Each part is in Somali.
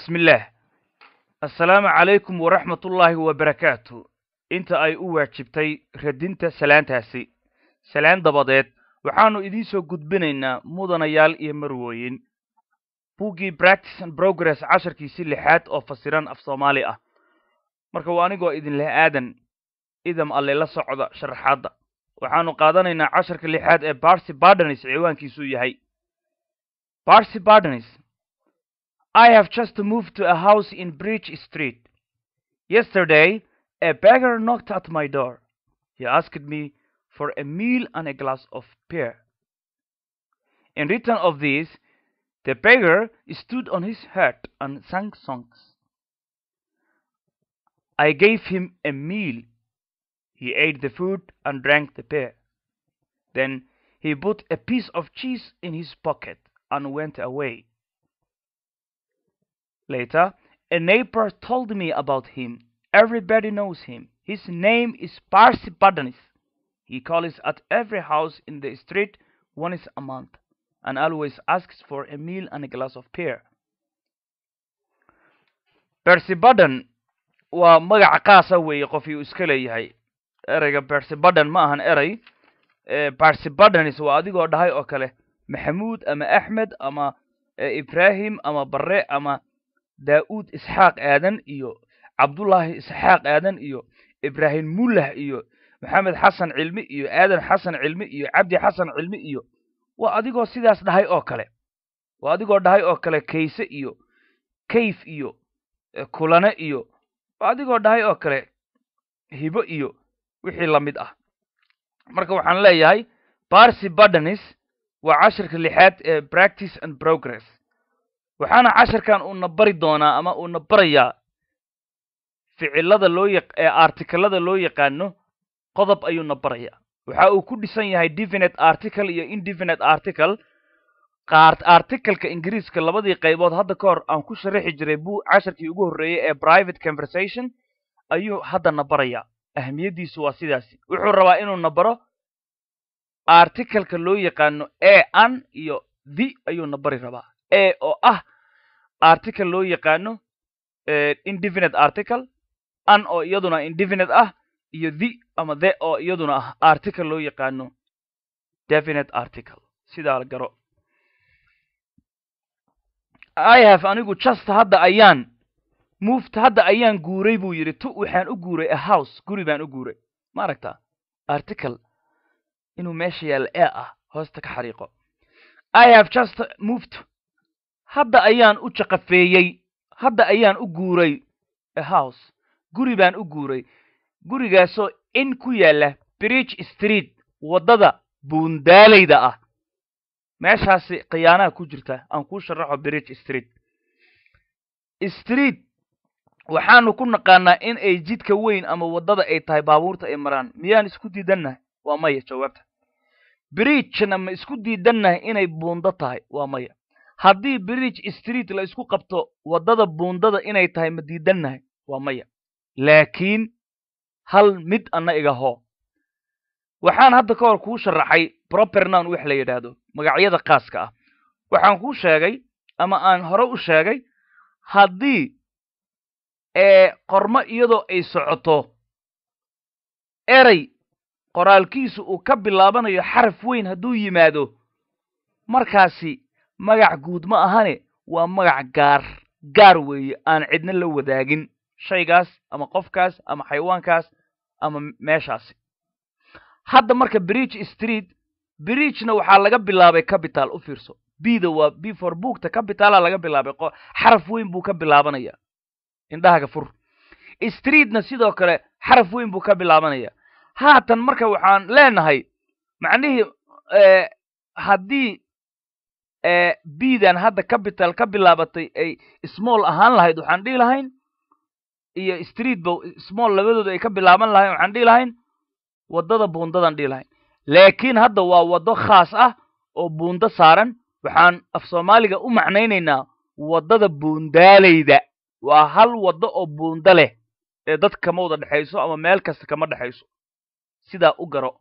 bismillaah assalaamu calaykum waraxmatullaahi wabarakaatu inta ay u waajibtay radinta salaantaasi salaan dabadeed waxaannu idiin soo gudbinaynaa mudanayaal iyo marwooyin buggii practice and progress casharkiisi lixaad oo fasiran af soomaali ah marka waa anigoo idinleh aadan idam alle la socda sharaxaadda waxaannu qaadanaynaa casharka lixaad ee barsi bardanis ciwaankiisuu yahay barsi bardanis I have just moved to a house in Bridge Street. Yesterday, a beggar knocked at my door. He asked me for a meal and a glass of beer. In return of this, the beggar stood on his head and sang songs. I gave him a meal. He ate the food and drank the beer. Then he put a piece of cheese in his pocket and went away. Later, a neighbor told me about him. Everybody knows him. His name is Parsi Badanis. He calls at every house in the street once a month and always asks for a meal and a glass of beer. Persibadan waa magaca qaasa weeye qof uu iska leeyahay ereyga Persibadan ma ahan erey Parsibadanis waa adigoo dhahay oo kale Maxamuud ama Axmed ama Ibrahim ama Barre ama daa'uud isxaaq aadan iyo cabdullaahi isxaaq aadan iyo ibraahim mullah iyo maxamed xasan cilmi iyo aadan xasan cilmi iyo cabdi xasan cilmi iyo waa adigoo sidaas dhahay oo kale waa adigoo dhahay oo kale kayse iyo kayf iyo kulane iyo waa adigoo dhahay oo kale hibo iyo wixii la mid ah marka waxaan leeyahay barsi badanis waa cashirka lixaad ee practice and progress waxaana casharkan uuna bari doonaa ama uuna barayaa ficilada loo yaq ee articalada loo yaqaano qodob ayuuna barayaa waxa uu ku dhisan yahay definite article iyo indefinite article qaart articleka ingiriiska labadii qaybood hadda ka hor aan ku sharaxi jiray buu casharkii ugu horreeyey ee private conversation ayuu haddana barayaa ahamiyaddiisu waa sidaasi wuxuu rabaa inuuna baro articleka loo yaqaano e an iyo the ayuuna bari rabaa e oo ah article loo yaqaano indefinite article an oo iyaduna indefinite ah iyo the ama the oo iyaduna ah article loo yaqaano definite article sidaa garo i have anigu just hadda ayaan moved hadda ayaan guuray buu yidhi tu waxaan u guuray a house guri baan u guuray ma aragtaa article inuu meesha yaalla e ah hoosta ka xariiqo i have just moved hadda ayaan u jaqafeeyey hadda ayaan u guuray a house guri baan u guuray gurigaasoo in ku yaalla bridge street waddada buundaalayda ah meeshaasi khiyaanaha ku jirta aan kuu sharaxo bridge street street waxaanu ku naqaanaa in ay jidka weyn ama waddada ay tahay baabuurta ay maraan miyaan isku diidannahay waa maya jawaabta bridgena ma isku diidannahay inay buundo tahay waa maya haddii bridge street la isku qabto waddada buundada inay tahay ma diidannahay waa maya laakiin hal mid anna iga hoo waxaan hadda ka hor kuu sharaxay propernoun wax la yidhaahdo magacyada khaaska ah waxaan kuu sheegay ama aan hore u sheegay haddii ee qormo iyadoo ay socoto erey qoraalkiisu uu ka bilaabanayo xaraf weyn hadduu yimaado markaasi magac guud ma ahane waa magac gaar gaar weeye aan cidna la wadaagin shaygaas ama qofkaas ama xayawaankaas ama meeshaasi hadda marka bridge street bridgena waxaa laga bilaabay capital u fiirso bda waa b for bookta capitala laga bilaabay xaraf weyn buu ka bilaabanaya indhahaga fur streetna sidoo kale xaraf weyn buu ka bilaabanaya haatan marka waxaan leenahay macnihii haddii bdan hadda capital ka bilaabatay ay small ahaan lahayd waxaan dhihi lahayn iyo street ba small labadooda ay ka bilaaban lahayn waxaan dhihi lahayn waddada buundadaan dhihi lahayn laakiin hadda waa waddo khaas ah oo buundo saaran waxaan af soomaaliga u macnaynaynaa waddada buundaalayda waa hal waddo oo buundo leh ee dad kama wada dhexayso ama meel kasta kama dhexayso sidaa u garo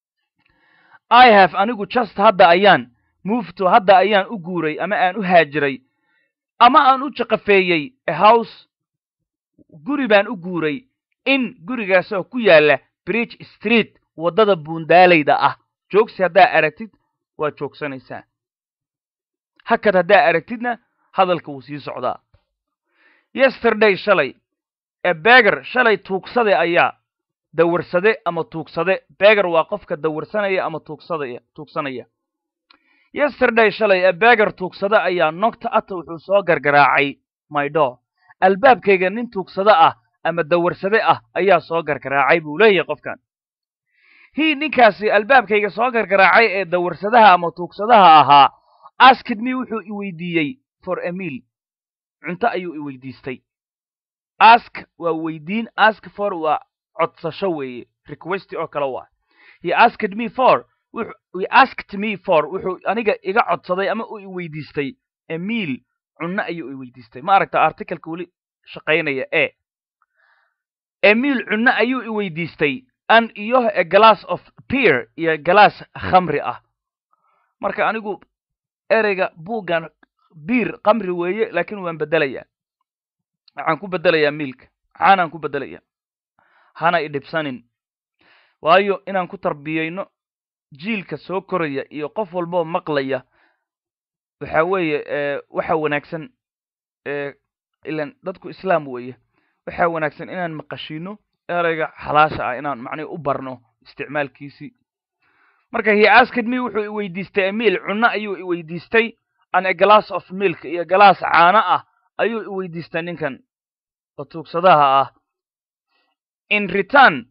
i have anigu just hadda ayaan movto hadda ayaan u guuray ama aan u haajiray ama aan u jaqafeeyey a house guri baan u guuray in gurigaasoo ku yaalla bridge street waddada buundaalayda ah joogsi haddaa aragtid waad joogsanaysaa hakad haddaa aragtidna hadalka wuu sii socdaa yesterday shalay ee beger shalay tuugsade ayaa dawarsade ama tuugsade beger waa qofka dawarsanaya ama tuugsadaya tuugsanaya yesterday shalay ee beger tuugsade ayaa nogta ata wuxuu soo gargaraacay mydoor albaabkayga nin tuugsade ah ama dawarsade ah ayaa soo gargaraacay buu leeyahay qofkan hii ninkaasi albaabkayga soo gargaraacay ee dawarsadaha ama tuugsadaha ahaa askid me wuxuu i weydiiyey for emil cunto ayuu i weydiistay ask waa weydiin ask for waa codsasho weeye request oo kale waa he asked me for he asked me for wuxuu aniga iga codsaday ama uu i weydiistay emil cunno ayuu i weydiistay ma aragta articleka weli shaqaynaya e emil cunno ayuu i weydiistay an iyo a glass of beer iyo galaas khamri ah marka anigu ereyga buuggan biir khamri weeye laakiin waan bedelayaa waxaan ku bedelayaa miilka maxaanaan ku bedelaya hana i dhibsanin waayo inaan ku tarbiyeyno jiilka soo koraya iyo qof walboo maqlaya waxa weeye waxa wanaagsan ilan dadku islaam weeye waxaa wanaagsan inaan maqashino ereyga xalaasha ah inaan macnihi u barno isticmaalkiisii marka he asked me wuxuu i weydiistay emil cunno ayuu i weydiistay an a glass of milk iyo galaas caano ah ayuu i weydiistay ninkan oo tuugsadaha ah in return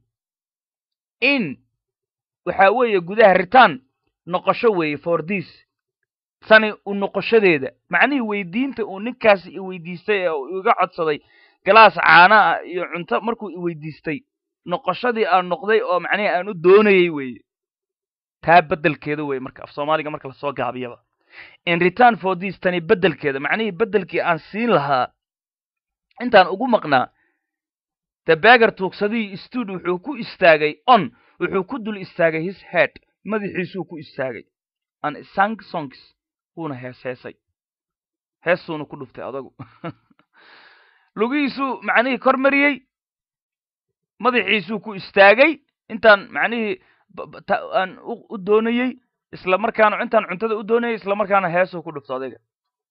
in waxa weeye gudaha return noqosho weeye for this tani u noqoshadeeda macnihii weydiinta uu ninkaasi i weydiistay ee uu iga codsaday galaas caana ah iyo cunto markuu i weydiistay noqoshadii aan noqday oo macnihi aan u doonayey weeye taa beddelkeeda weye marka af soomaaliga marka lasoo gaabiyaba in return for this tani beddelkeeda macnihii beddelkii aan siin lahaa intaan ugu maqnaa the beger tuugsadihii stood wuxuu ku istaagay on wuxuu ku dul istaagay his head madaxiisuu ku istaagay an sang songs wuuna hees heesay heesuuna ku dhuftay adagu lugihiisuu macnihii kor mariyey madaxiisuu ku istaagay intaan macnihii aan u doonayey isla markaana intaan cuntada u doonayay isla markaana heesuu ku dhufto adayga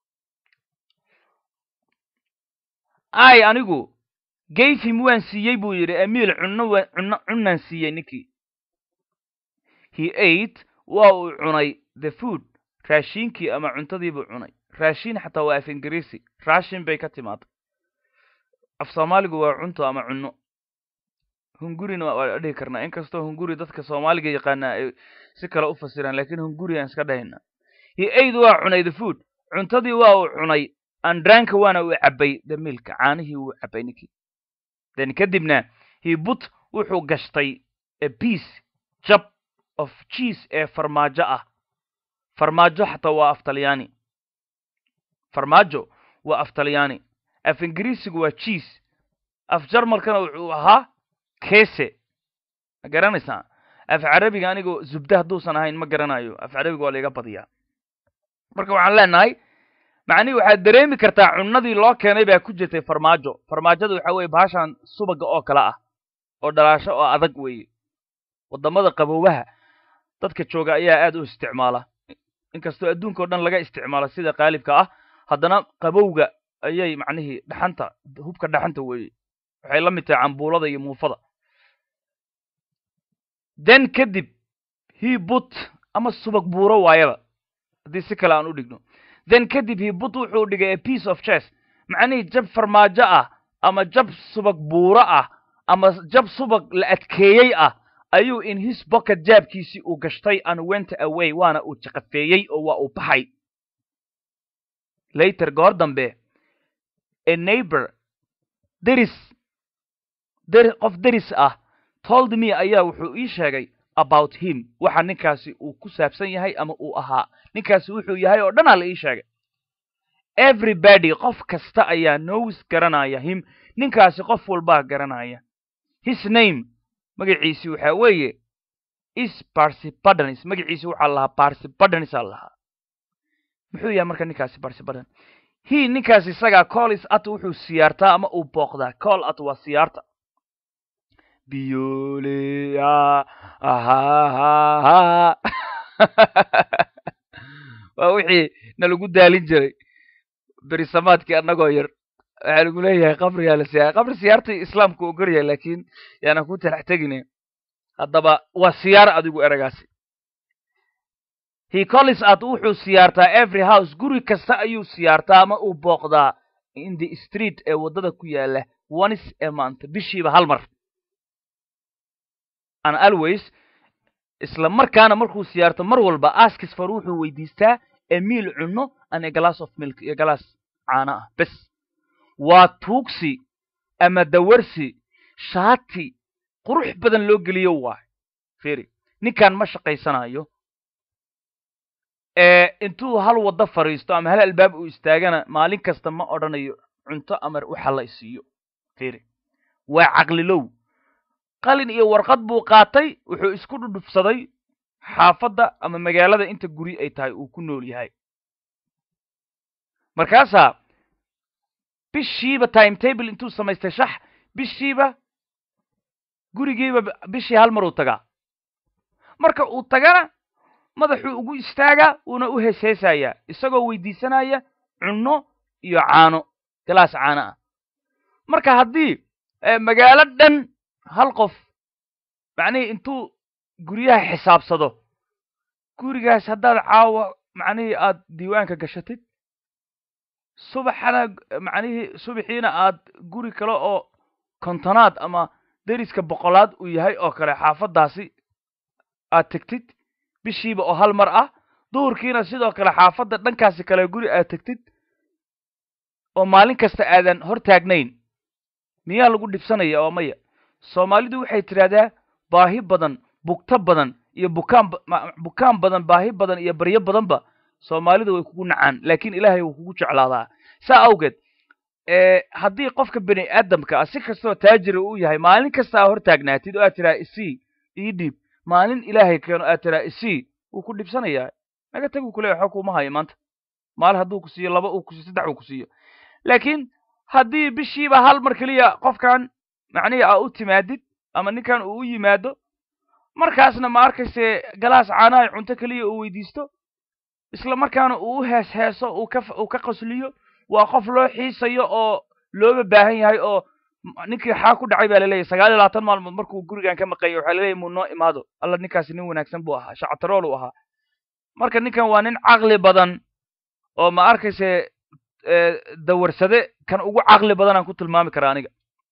ay anigu gayfim waan siiyey buu yidhi emil cunno cunno cunnaan siiyey ninkii he ate waa uu cunay the food raashiinkii ama cuntadiibuu cunay raashiin xataa waa af ingiriisi raashin bay ka timaaday af soomaaligu waa cunto ama cunno hungurina waa dhihi karnaa inkastoo hunguri dadka soomaaliga yaqaanaa ay si kale u fasiraan lakiin hunguri aan iska dhahayna he ate waa cunay the food cuntadii waa uu cunay andranka waana uu cabbay the milka caanihii wuu cabbay ninkii then kadibna he but wuxuu gashtay a piece jab of cheese ee farmaajo ah farmaajo xataa waa af talyaani farmaajo waa af talyaani af ingiriisigu waa cheese af jarmalkana wuxuu ahaa kese ma garanaysaa af carabiga anigoo zubda hadduusan ahayn ma garanayo af carabiga waa laiga badiyaa marka waxaan leenahay macnihi waxaad dareemi kartaa cunnadii loo keenay baa ku jirtay farmaajo farmaajada waxa weye bahashan subaga oo kale ah oo dhalaasho oo adag weeye waddamada qaboobaha dadka jooga ayaa aad u isticmaala inkastoo adduunka o dhan laga isticmaalo sida qaalibka ah haddana qabowga ayay macnihii dhaxanta hubka dhaxanta weeye waxay la mid tahay cambuulada iyo muufada then kadib he but ama subag buuro waayaba haddii si kale aan u dhigno then kadib he but wuxuu dhigay a piece of chess macnihii jab farmaajo ah ama jab subag buuro ah ama jab subag la adkeeyey ah ayuu in his pocket jaabkiisii uu gashtay and went away waana uu jaqafeeyey oo waa uu baxay later goor dambe a neighbor deris der qof deris ah told me ayaa wuxuu ii sheegay about him waxa ninkaasi uu ku saabsan yahay ama uu ahaa ninkaasi wuxuu yahay oo dhanaa la ii sheegay everybody qof kasta ayaa knows garanaya him ninkaasi qof walbaa garanaya his name magaciisi waxa weeye is barsibadonis magaciisi waxaa lahaa barsibadonis aa lahaa muxuu yahay marka ninkaasi barsibadan he ninkaas isagaa collis at wuxuu siyaartaa ama uu booqdaa col at waa siyaarta biyole ahahaha waa wixii nalagu daalin jiray berisamaadkii annagoo yar waxaa lagu leeyahay qabrigaa la siyaara qabri siyaartii islaamku ogol yahay laakiin yaanan ku talax tegine haddaba waa siyaara adigu eragaasi he collis at wuxuu siyaartaa every house guri kasta ayuu siyaartaa ama uu booqdaa in the street ee waddada ku yaala once a month bishiiba hal mar an always isla markaana markuu siyaarto mar walba askis for wuxuu weydiistaa emiil cunno and a glass of milk iyo galaas caano ah bes waa tuugsi ama dawarsi shaati qurux badan loo geliyo waay firi ninkan ma shaqaysanayo intuu hal waddo fadhiisto ama hal albaab uu istaagana maalin kasta ma odhanayo cunto amar waxa la isiiyo firi waa caqlilow qalin iyo warqad buu qaatay wuxuu isku dhudhufsaday xaafadda ama magaalada inta guri ay tahay uu ku nool yahay markaasaa bishiiba time table intuu samaystay shax bishiiba gurigiiba bishii hal mar uu tagaa marka uu tagana madaxuu ugu istaagaa uuna u heesheesayaa isagoo weydiisanaya cunno iyo caano galaas caano ah marka haddii magaalo dhan hal qof macnihii intuu guryaha xisaabsado gurigaas haddaad caawa macnihii aad diiwaanka gashatid subaxana macnihii subaxiina aad guri kale oo kontonaad ama deriska boqolaad uu yahay oo kale xaafaddaasi aad tegtid bishiiba oo hal mar ah duhurkiina sidoo kale xaafadda dhankaasi kale guri aad tegtid oo maalin kasta aadan hor taagnayn miyaa lagu dhibsanaya oo maya soomaalidu waxay tidhahdaa baahi badan bugto badan iyo bukaan bukaan badan baahi badan iyo baryo badanba soomaalidu way kugu nacaan laakiin ilaahay wuu kugu jeclaadaa saa awgeed haddii qofka bini aadamka ah si kastoo taajira uu yahay maalin kasta aa hor taagnaatid oo aad tidhaha isii ii dhiib maalin ilaahay keeno aad tidhaha isii wuu ku dhibsanayaa naga tag uu ku leeya waxba kuuma hayo maanta maal hadduu ku siiyo laba uu ku siiyo saddex uu ku siiyo laakiin haddii bishiiba hal mar keliya qofkan macnihii aa u timaadid ama ninkan uu u yimaado markaasna ma arkayse galaas caanaha cunto keliya uu weydiisto isla markaana uu u hees heeso uu ka uu ka qosliyo waa qof loo xiisayo oo looga baahan yahay oo ninkii xaa ku dhacay baa laleeyahy sagaal iyo labaatan maalmood markuu gurigan ka maqayo waxaa laleeyahy muu noo imaado alla ninkaasi nin wanaagsan buu ahaa shactarool uu ahaa marka ninkan waa nin caqli badan oo ma arkayse dawarsade kan ugu caqli badanaan ku tilmaami karaa aniga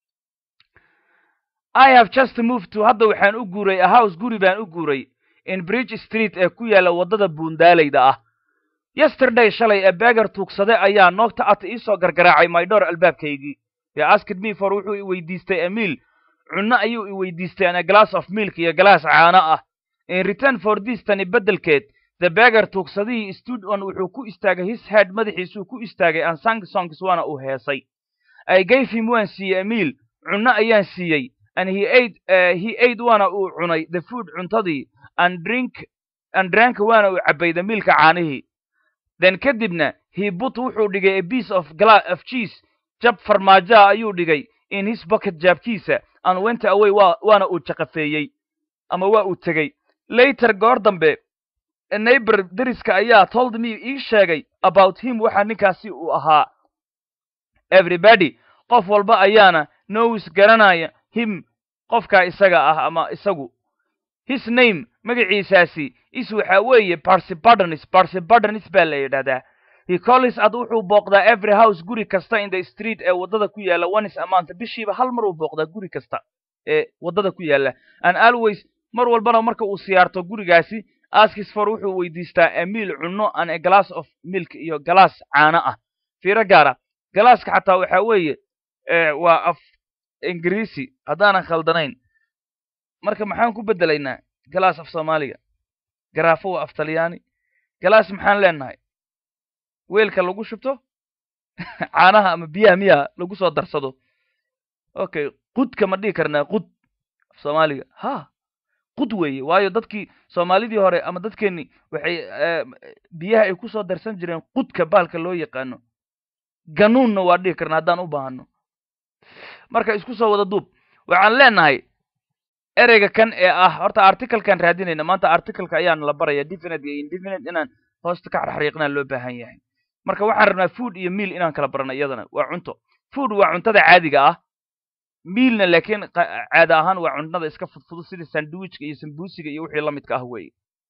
i have just moved to hadda waxaan u guuray a house guri baan u guuray in bridge street ee ku yaalla waddada buundaalayda ah yesterday shalay ee beger tuugsade ayaa noogta at iisoo gargaraacay maydhoor albaabkaygii ee asked me for wuxuu i weydiistay emiil cunno ayuu i weydiistay an a glass of milk iyo galaas caano ah in return for this tani beddelkeed the beger tuugsadihii stood on wuxuu ku istaagay his head madaxiisuu ku istaagay an sang songs waana uu heesay i gave him waan siiyey emiil cunno ayaan siiyey and he ate uh, he ate waana uu cunay the food cuntadii and drink and drank waana uu cabbay the milka caanihii then kadibna he but wuxuu dhigay a piece of gla of cheese jab farmaajoa ayuu dhigay in his pocket jaabkiisa and went away wa waana uu jaqafeeyey ama waa uu tegey later goor dambe neighbor deriska ayaa told me ii sheegay about him waxa ninkaasi uu ahaa everybody qof walba ayaana knows garanaya him qofkaa isaga ah ama isagu his name magaciisaasi is waxa weeye barsibardonis barsibardonis baa la yidhahdaa he collis ad wuxuu booqdaa every house guri kasta in the street ee waddada ku yaalla onis amaanta bishiiba hal mar uu booqdaa guri kasta ee waddada ku yaalla and always mar walbana marka uu siyaarto gurigaasi askisfor wuxuu weydiistaa emiil cunno an a glass of milk iyo galaas caano ah fiiro gaara galaaska xataa waxa weeye waa af ingiriisi haddaanan khaldanayn marka maxaan ku beddelaynaa galaas af soomaaliga garaafo waa af talyaani galaas maxaan leenahay weelka lagu shubto caanaha ama biyaha miyaha lagu soo darsado okay qudka ma dhihi karnaa qud af soomaaliga ha qud weeye waayo dadkii soomaalidii hore ama dadkeenni waxay biyaha ay ku soo darsan jireen qudka baalka loo yaqaano ganuunna waa dhihi karna haddaan u baahano marka isku soo wada duub waxaan leenahay ereyga kan ee ah horta articlekan raadinayna maanta articleka ayaan la baraya definite iyo indefinite inaan hoosta ka xarxariiqnaa loo baahan yahay marka waxaan rabnaa food iyo meal inaan kala barano iyadana waa cunto food waa cuntada caadiga ah mealna laakiin caada ahaan waa cuntada iska fudfudud sida sandwichka iyo sambusiga iyo wixii lamidka ah weeye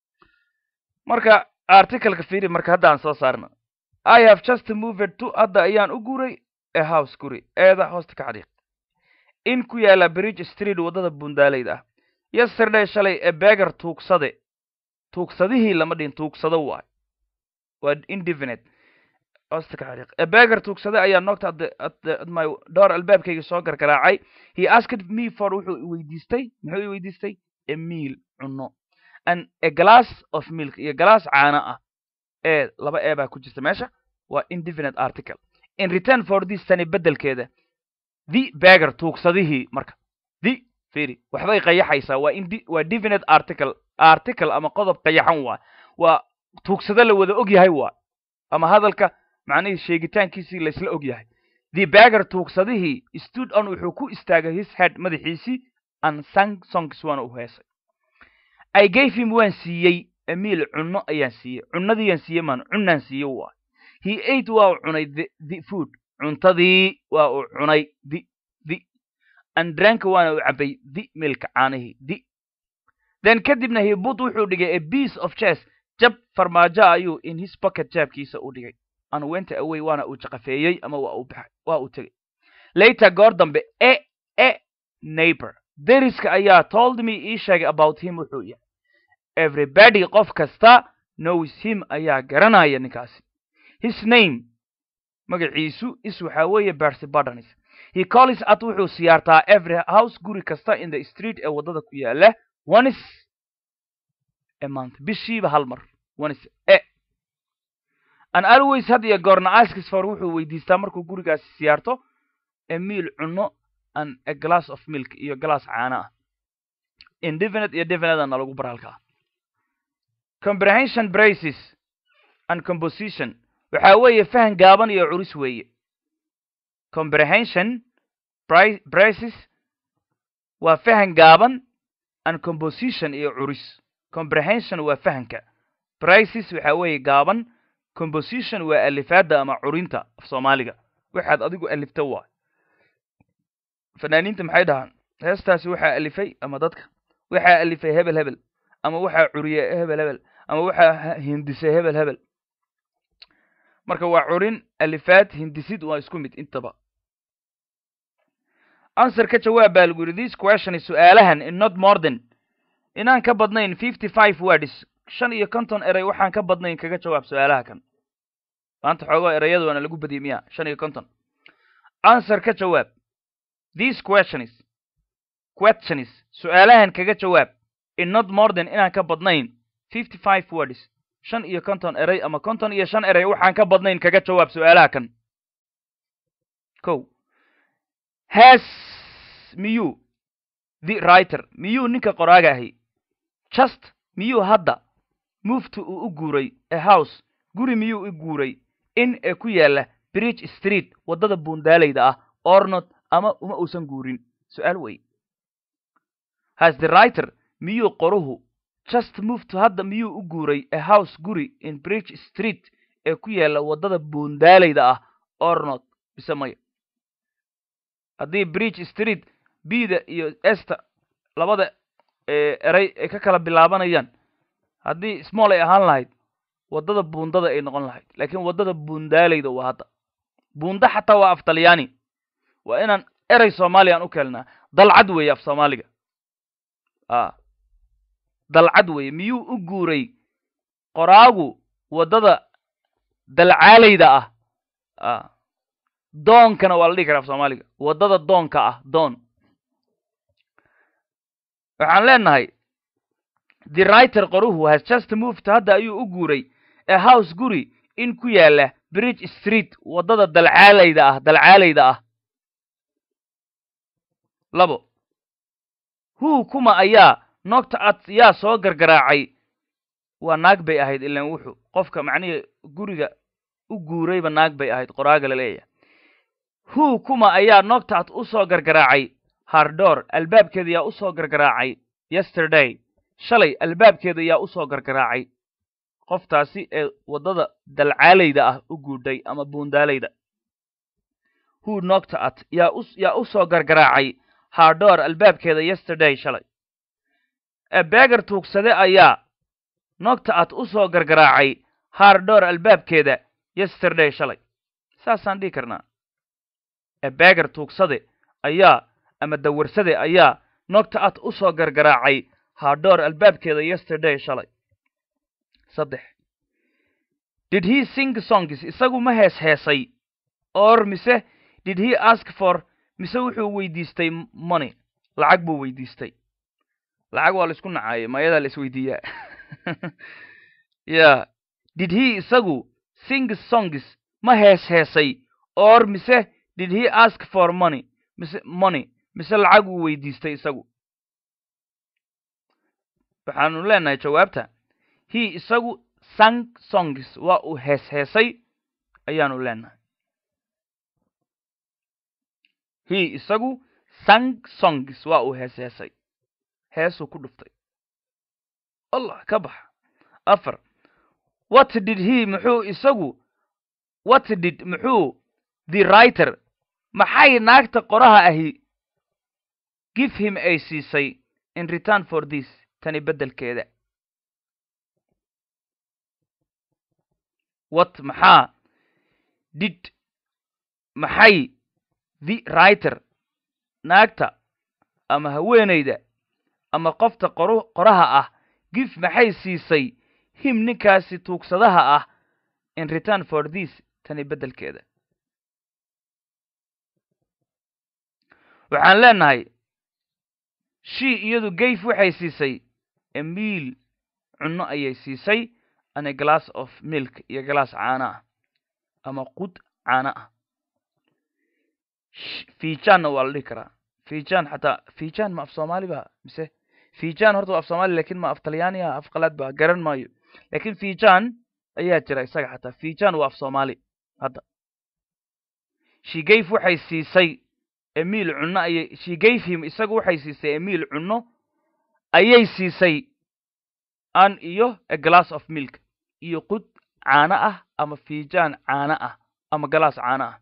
marka articleka fiiri marka hadda aan soo saarno i have just moved to hadda ayaan u guuray a house guri eeda hoosta ka xariiq in ku yaala bridge street waddada bundaaleyda ah yesterday shalay e beger tuugsade tuugsadihii lama dhihin tuugsado waay waa indefinite hoosta ka xariiq e beger tuugsade ayaa noogta at my door albaabkayga soo gargaraacay he asked me for wuxuu i weydiistay muxuu i weydiistay a meal cunno and a glass of milk iyo glass caano ah ee laba ee baa ku jirta meesha waa indefinite article in return for this tani beddelkeeda the beger tuugsadihii marka the firi waxbay qayaxaysaa waa in waa definite article article ama qodob qayaxan waa waa tuugsado la wada og yahay waa ama hadalka macnihii sheegitaankiisii laysla og yahay the beger tuugsadihii stood on wuxuu ku istaagay his head madaxiisii and sang songs waana u heesay i gave him waan siiyey amiil cunno ayaan siiyey cunnadiiyaan siiyey maan cunnaan siiyey waa he ate waa uu cunay the, the food cuntadii waa uu cunay the the and drank waana uu cabay the milka caanihii the then kadibna he put wuxuu dhigay a piece of chess jab farmaajo ayuu in his pocket jaabkiisa u dhigay and went away waana uu jaqafeeyey ama waa uu baxay waa uu tegey later goor dambe e e neighbor deriska ayaa told me ii sheegay about him wuxuu yahay everybody qof kasta knows him ayaa garanaya ninkaasi his name magaciisu is waxaa weeye bersy bardanis he calls at wuxuu siyaartaa every house guri kasta in the street ee waddada ku yaala onis a month bishiiba hal mar onis e and always had iyo goorna askis for wuxuu weydiistaa markuu gurigaasi siyaarto a meal cunno and a glass of milk iyo glass caana ah indefinite iyo definitena lagu bar halkaa comprehension braces and composition waxaa weeye fahan gaaban iyo curis weeye comprehension braces waa fahan gaaban and composition iyo curis comprehension waa fahanka braces waxaa weeye gaaban composition waa alifaadda ama curinta af soomaaliga waxaad adigu alifta waa fanaaniinta maxay dhahaan heestaasi waxaa alifay ama dadka waxaa alifay hebel hebel ama waxaa curiyay hebel hebel ama waxaa hindisay hebel hebel marka waa curin alifaad hindisid waa isku mid intaba answer ka jawaab baa lagu yidhi this question is su-aalahan in not more than inaan ka badnayn fifty five words shan iyo konton erey waxaan ka badnayn kaga jawaab su-aalaha kan maanta xoogoo ereyada waana lagu badiyay miya shan iyo konton answer ka jawaab this questions questions su-aalahan kaga jawaab in not more than inaan ka badnayn fifty five words shan iyo konton erey ama konton iyo shan erey waxaan ka badnayn kaga jawaab su-aalaha kan ko has miyuu the writer miyuu ninka qoraaga ahi just miyuu hadda mufti uu u guuray a house guri miyuu u guuray in ee ku yaala bridge street waddada buundaalayda ah ornot ama uma uusan guurin su-aal wey has the writer miyuu qoruhu just muftu hadda miyuu u guuray a house guri in bridge street ee ku yaala waddada buundaalayda ah ornot bise maya haddii bridge street bda iyo ester labada erey ay ka kala bilaabanayaan haddii small ay ahaan lahayd waddada buundada ay noqon lahayd laakiin waddada buundaalayda waa hadda buunda xataa waa af talyaani waa inaan erey soomaaliya aan u keelnaa dalcad weeye af soomaaliga a dalcad weeye miyuu u guuray qoraagu waddada dalcaalayda ah a doonkana waa la dhihi karaa af soomaaliga waddada doonka ah doon waxaan leenahay the writer qoruhu has just moved hadda ayuu u guuray a house guri in ku yaala bridge street waddada dalcaalayda ah dalcaalayda ah labo huu kuma ayaa nogta ad yaa soo gargaraacay waa naag bay ahayd ilan wuxuu qofka macnihii guriga u guurayba naag bay ahayd qoraaga la leeyahay hu kuma ayaa noctat u soo gargaraacay hardor albaabkeeda yaa u soo gargaraacay yesterday shalay albaabkeeda yaa u soo gargaraacay qoftaasi ee waddada dalcaalayda ah u guudhay ama buundaalayda hu noctat yaa u yaa u soo gargaraacay hardor albaabkeeda yesterday shalay ee beegar tuugsade ayaa noctat u soo gargaraacay hardor albaabkeeda yesterday shalay saasaan dhihi karnaa ee beegar tuugsade ayaa ama dawarsade ayaa noctat u soo gargaraacay hardor albaabkeeda yesterday shalay saddex did he sing songs isagu ma hees heesay or mise did he ask for mise wuxuu weydiistay money lacag buu weydiistay lacag waa la isku nacaayay mayadaa la isweydiiyaa ya did he isagu sing songs ma hees heesay or mise did he ask for money mise money mise lacag uu weydiistay isagu waxaanu leenahay jawaabta he isagu sang songs waa uu hees heesay ayaanu leenahay he isagu sang songs waa uu hees heesay heesuu ku dhuftay allah ka bax afar what did he muxuu isagu what did muxuu the writer maxay naagta qoraha ahi give him ay siisay in return for this tani beddelkeeda what maxaa did maxay the writer naagta ama haweenayda ama qofta qoru qoraha ah gif maxay siisay him ninkaasi tuugsadaha ah in return for this tani beddelkeeda waxaan leenahay she iyadu gayf waxay siisay emiil cunno ayay siisay and a glass of milk iyo glass caano ah ama qud caano ah fiijaanna waa la dhihi karaa fiijaan xataa fiijaan ma af soomaali ba mise fiijaan horta waa af soomaali lakin ma af talyaani ah af qalaad ba garan maayo lakin fiijaan ayaa jira isaga xataa fiijaan waa af soomaali hadda she gave waxay siisay emiil cunno ayay she gave him isagu waxay siisay emiil cunno ayay siisay an iyo a glass of milk iyo qud caano ah ama fiijaan caano ah ama galaas caano ah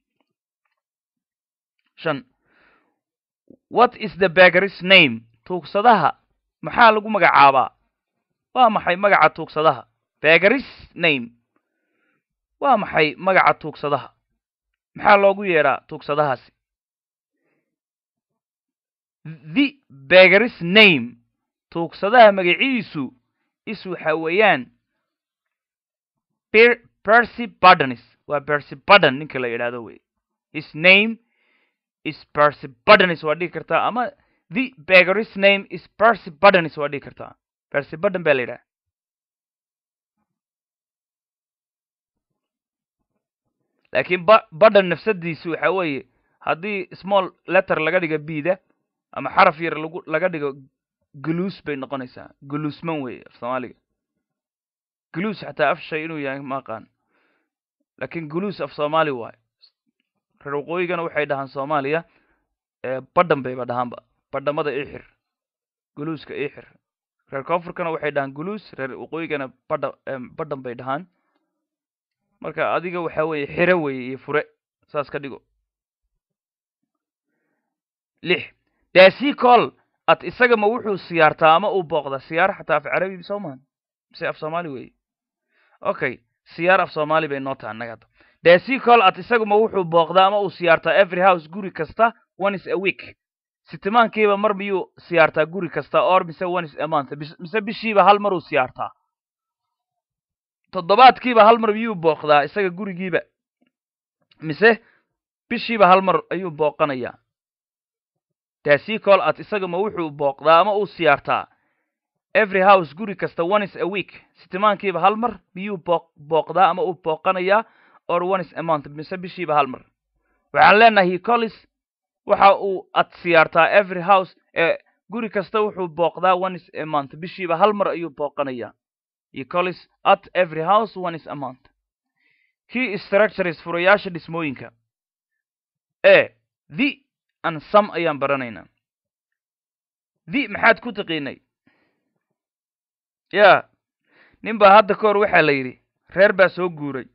shan what is the begaris name tuugsadaha maxaa lagu magacaabaa waa maxay magaca tuugsadaha begaris name waa maxay magaca tuugsadaha maxaa loogu yeedhaa tuugsadahaasi the begaris name tuugsadaha magaciisu is waxa weeyaan percy bardonis waa percy bardon ninka la yidhaahdo wey his name is percy bardonis waa dhigi kartaa ama the begaris name is percy bardonis waa dhigi kartaa percy bardon baa la yidhaha laakiin ba bardon nafsadiisu waxa weeye haddii small letter laga dhigo bida ama xaraf yar lagu laga dhigo guluus bay noqonaysaa guluusman weeye af soomaaliga guluus xataa af shay inuu yahay ma aqaan laakiin guluus af soomaali waayo reer waqooyigana waxay dhahaan soomaaliya badhan bayba dhahaanba badhamada ixir guluuska ixir reer koonfurkana waxay dhahaan guluus reer waqooyigana badha badhan bay dhahaan marka adiga waxa weeye xire weeye iyo fure saas ka dhigo lix daasi col at isaga ma wuxuu siyaartaa ama uu booqda siyaar xataa af carabi soo mahan mise af soomaali weeye okay siyaar af soomaali bay noo taha annaga hadda daasi col at isaga ma wuxuu booqdaa ama uu siyaartaa every house guri kasta one is a week sitimaankiiba mar miyuu siyaartaa guri kasta or mise one is a month mise bishiiba hal maruu siyaartaa toddobaadkiiba hal mar miyuu booqdaa isaga gurigiiba mise bishiiba hal mar ayuu booqanayaa daasi col at isaga ma wuxuu booqdaa ama uu siyaartaa every house guri kasta one is a week sitimaankiiba hal mar miyuu booq booqdaa ama uu booqanayaa or one is a month mise bishiiba hal mar waxaan leenahay hicolis waxa uu ad siyaartaa every house ee guri kasta wuxuu booqdaa one is a month bishiiba hal mar ayuu booqanayaa hicolis at every house one is a month key structures furayaasha dhismooyinka e the and some ayaan baranaynaa the maxaad ku taqiinay ya nin baa hadda ka hor waxaa la yidhi reer baa soo guuray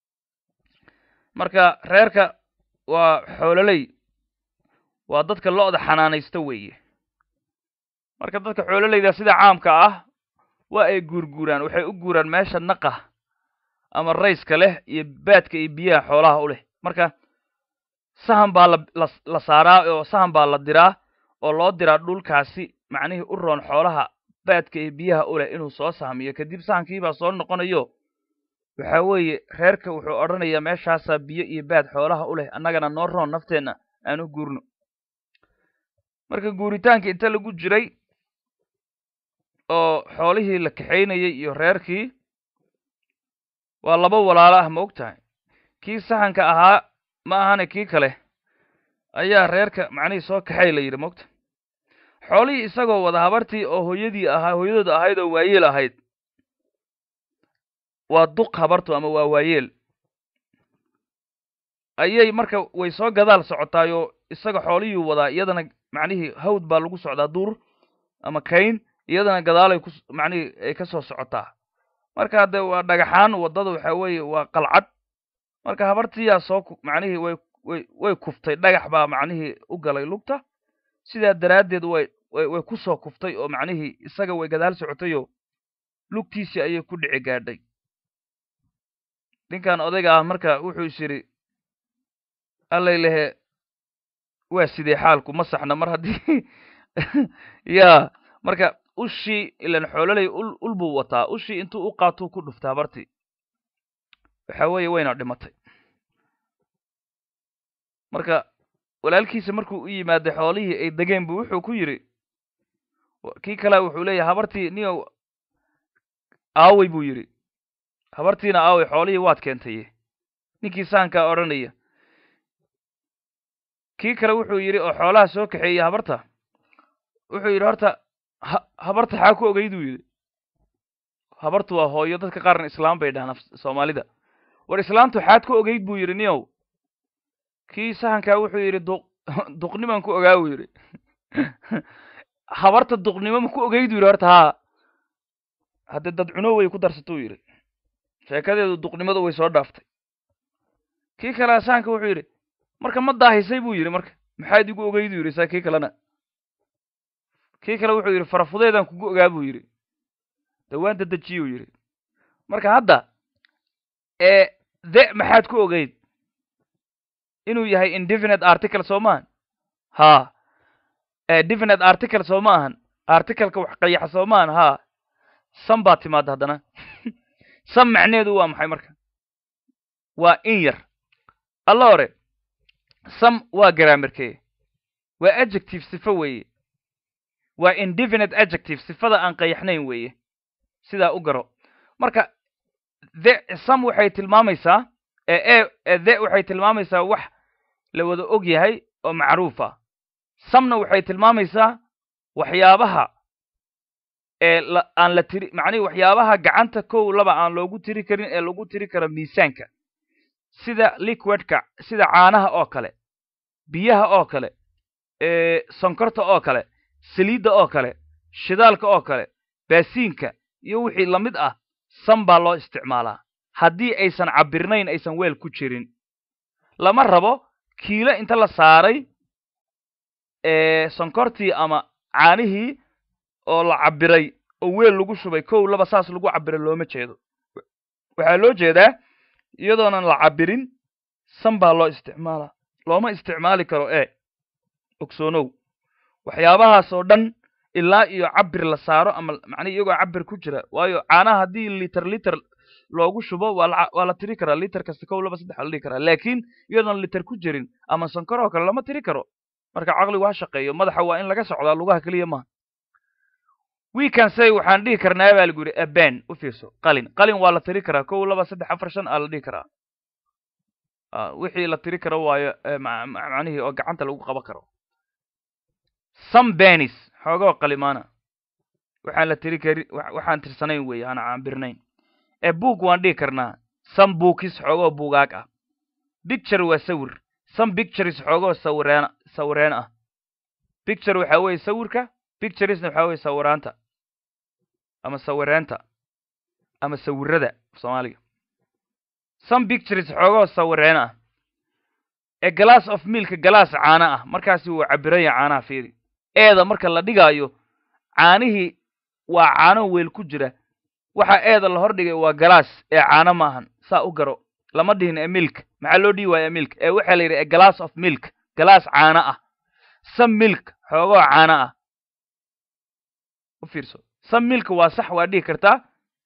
marka reerka waa xoololey waa dadka lo-da xanaanaysta weeye marka dadka xoololeyda sida caamka ah waa ay guurguuraan waxay u guuraan meesha naqa ama rayska leh iyo baadka iyo biyaha xoolaha u leh marka sahan baa la la saaraa oo sahan baa la diraa oo loo diraa dhulkaasi macnihii u roon xoolaha baadka iyo biyaha u leh inuu soo sahmiyo kadib sahankiibaa soo noqonayo waxa weeye reerka wuxuu odhanayaa meeshaasaa biyo iyo baad xoolaha u leh annagana noo roon nafteenna aan u guurno marka guuritaanka inta lagu jiray oo xoolihii la kaxaynayay iyo reerkii waa laba walaalo ah ma og tahay kii sahanka ahaa ma ahane kii kale ayaa reerka macnihii soo kaxay la yidhi maogta xoolihii isagoo wada habartii oo hooyadii ahaa hooyadooda ahayd oo waayeel ahayd waa duq habartu ama waa waayeel ayay marka way soo gadaal socotaayoo isaga xoolihii wadaa iyadana macnihii hawd baa lagu socdaa duur ama kayn iyadana gadaalay ku macnihii ay ka soo socotaa marka de waa dhagaxaan waddada waxa weeye waa qalcad marka habartiyaa soo macnihii way way way kuftay dhagax baa macnihii u galay lugta sidaa daraaddeed way way way ku soo kuftay oo macnihii isaga way gadaal socotayoo lugtiisii ayay ku dhici gaadhay ninkan odayga ah marka wuxuu is yidhi allay lehe waa sidee xaalku ma saxna mar haddii ya marka ushii ilan xoololey ul ul buu wataa ushii intuu u qaatuu ku dhuftay habartii waxa weeye wayna dhimatay marka walaalkiisa markuu u yimaaday xoolihii ay degeen bu wuxuu ku yidhi kii kale wuxuu leeyahay habartii niyow aawey buu yidhi habartiina aawey xoolihii waad keentaye ninkii sahankaa odhanaya kii kale wuxuu yidhi oo xoolaha soo kaxeeyey habarta wuxuu yidhi horta ha habarta xaa ku ogeyduu yidhi habartu waa hooyo dadka qaarna islaam bay dhahaan soomaalida war islaamtu xaad ku ogeyd buu yidhi niyow kii sahankaa wuxuu yidhi duq duqniman ku ogaa buu yidhi habarta duqnimo ma ku ogeyd buu yidhi horta haa haddee dad cuno way ku darsatuu yidhi sheekadeedu duqnimadu way soo dhaaftay kii kale sahanka wuxuu yidhi marka ma daahisay buu yidhi marka maxaad igu ogeyduu yidhi saa kii kalena kii kale wuxuu yidhi farafudeedaan kugu ogaa buu yidhi dawaan dadejiyuu yidhi marka hadda ee de maxaad ku ogeyd inuu yahay indefinite article soo maahan ha definite article soo ma ahan articleka wax qayaxa soo maahan ha sam baa timaada haddana sam macneedu waa maxay marka waa in yar alla hore sam waa graamerkee waa adjective sifo weeye waa indefinite adjective sifada aan qayaxnayn weeye sidaa u garo marka the sam waxay tilmaamaysaa ee e the waxay tilmaamaysaa wax la wada og yahay oo macruuf ah samna waxay tilmaamaysaa waxyaabaha ee aan la tiri macnihi waxyaabaha gacanta kow laba aan loogu tiri karin ee lagu tiri karo miisaanka sida liquidka sida caanaha oo kale biyaha oo kale sonkorta oo kale saliidda oo kale shidaalka oo kale baasiinka iyo wixii lamid ah sam baa loo isticmaalaa haddii aysan cabirnayn aysan weel ku jirin lama rabo kiilo inta la saaray sonkortii ama caanihii oo la cabiray oo weel lagu shubay kow laba saas lagu cabiray looma jeedo waxaa loo jeedaa iyadoonan la cabirin sam baa loo isticmaalaa looma isticmaali karo e ogsoonow waxyaabahaas oo dhan ilaa iyo cabir la saaro ama macnihi iyagoo cabir ku jira waayo caanaha haddii liter liter loogu shubo waa la waa la tiri karaa liter kasta kow laba saddex la dhihi karaa laakiin iyadoon liter ku jirin ama sankor oo kale lama tiri karo marka caqligu ha shaqeeyo madaxa waa in laga socdaa lugaha keliya maaha weekend say waxaan dhihi karnaa baa lagu yidhi aban u fiirso qalin qalin waa la tiri karaa kow laba saddex afar shan aa la dhihi karaa wixii la tiri karo waayo macnihii oo gacanta lagu qaban karo some benis xoogoo qalimaana waxaan la tiri kari waxaan tirsanayn weeye aan caambirnayn ee book waan dhihi karnaa some bookis xoogoo buugaag ah picture waa sawir some pictures xoogoo sawireen sawireen ah picture waxaa weeye sawirka picturesna waxaa weeye sawiraanta ama sawireenta ama sawirada soomaaliga some pictures xoogoo sawireen ah a glass of milk galaas caano ah markaasi wuu cabiranya caanaha fiiri eeda marka la dhigaayo caanihii waa caano weel ku jira waxa eeda la hordhigay waa galaas ee caano maahan saa u garo lama dhihin e milk maxaa loo dhihi waaya milk ee waxaa la yidhi a glass of milk galaas caano ah some milk xoogoo caano ah u fiirso some milk waa sax waa dhihi kartaa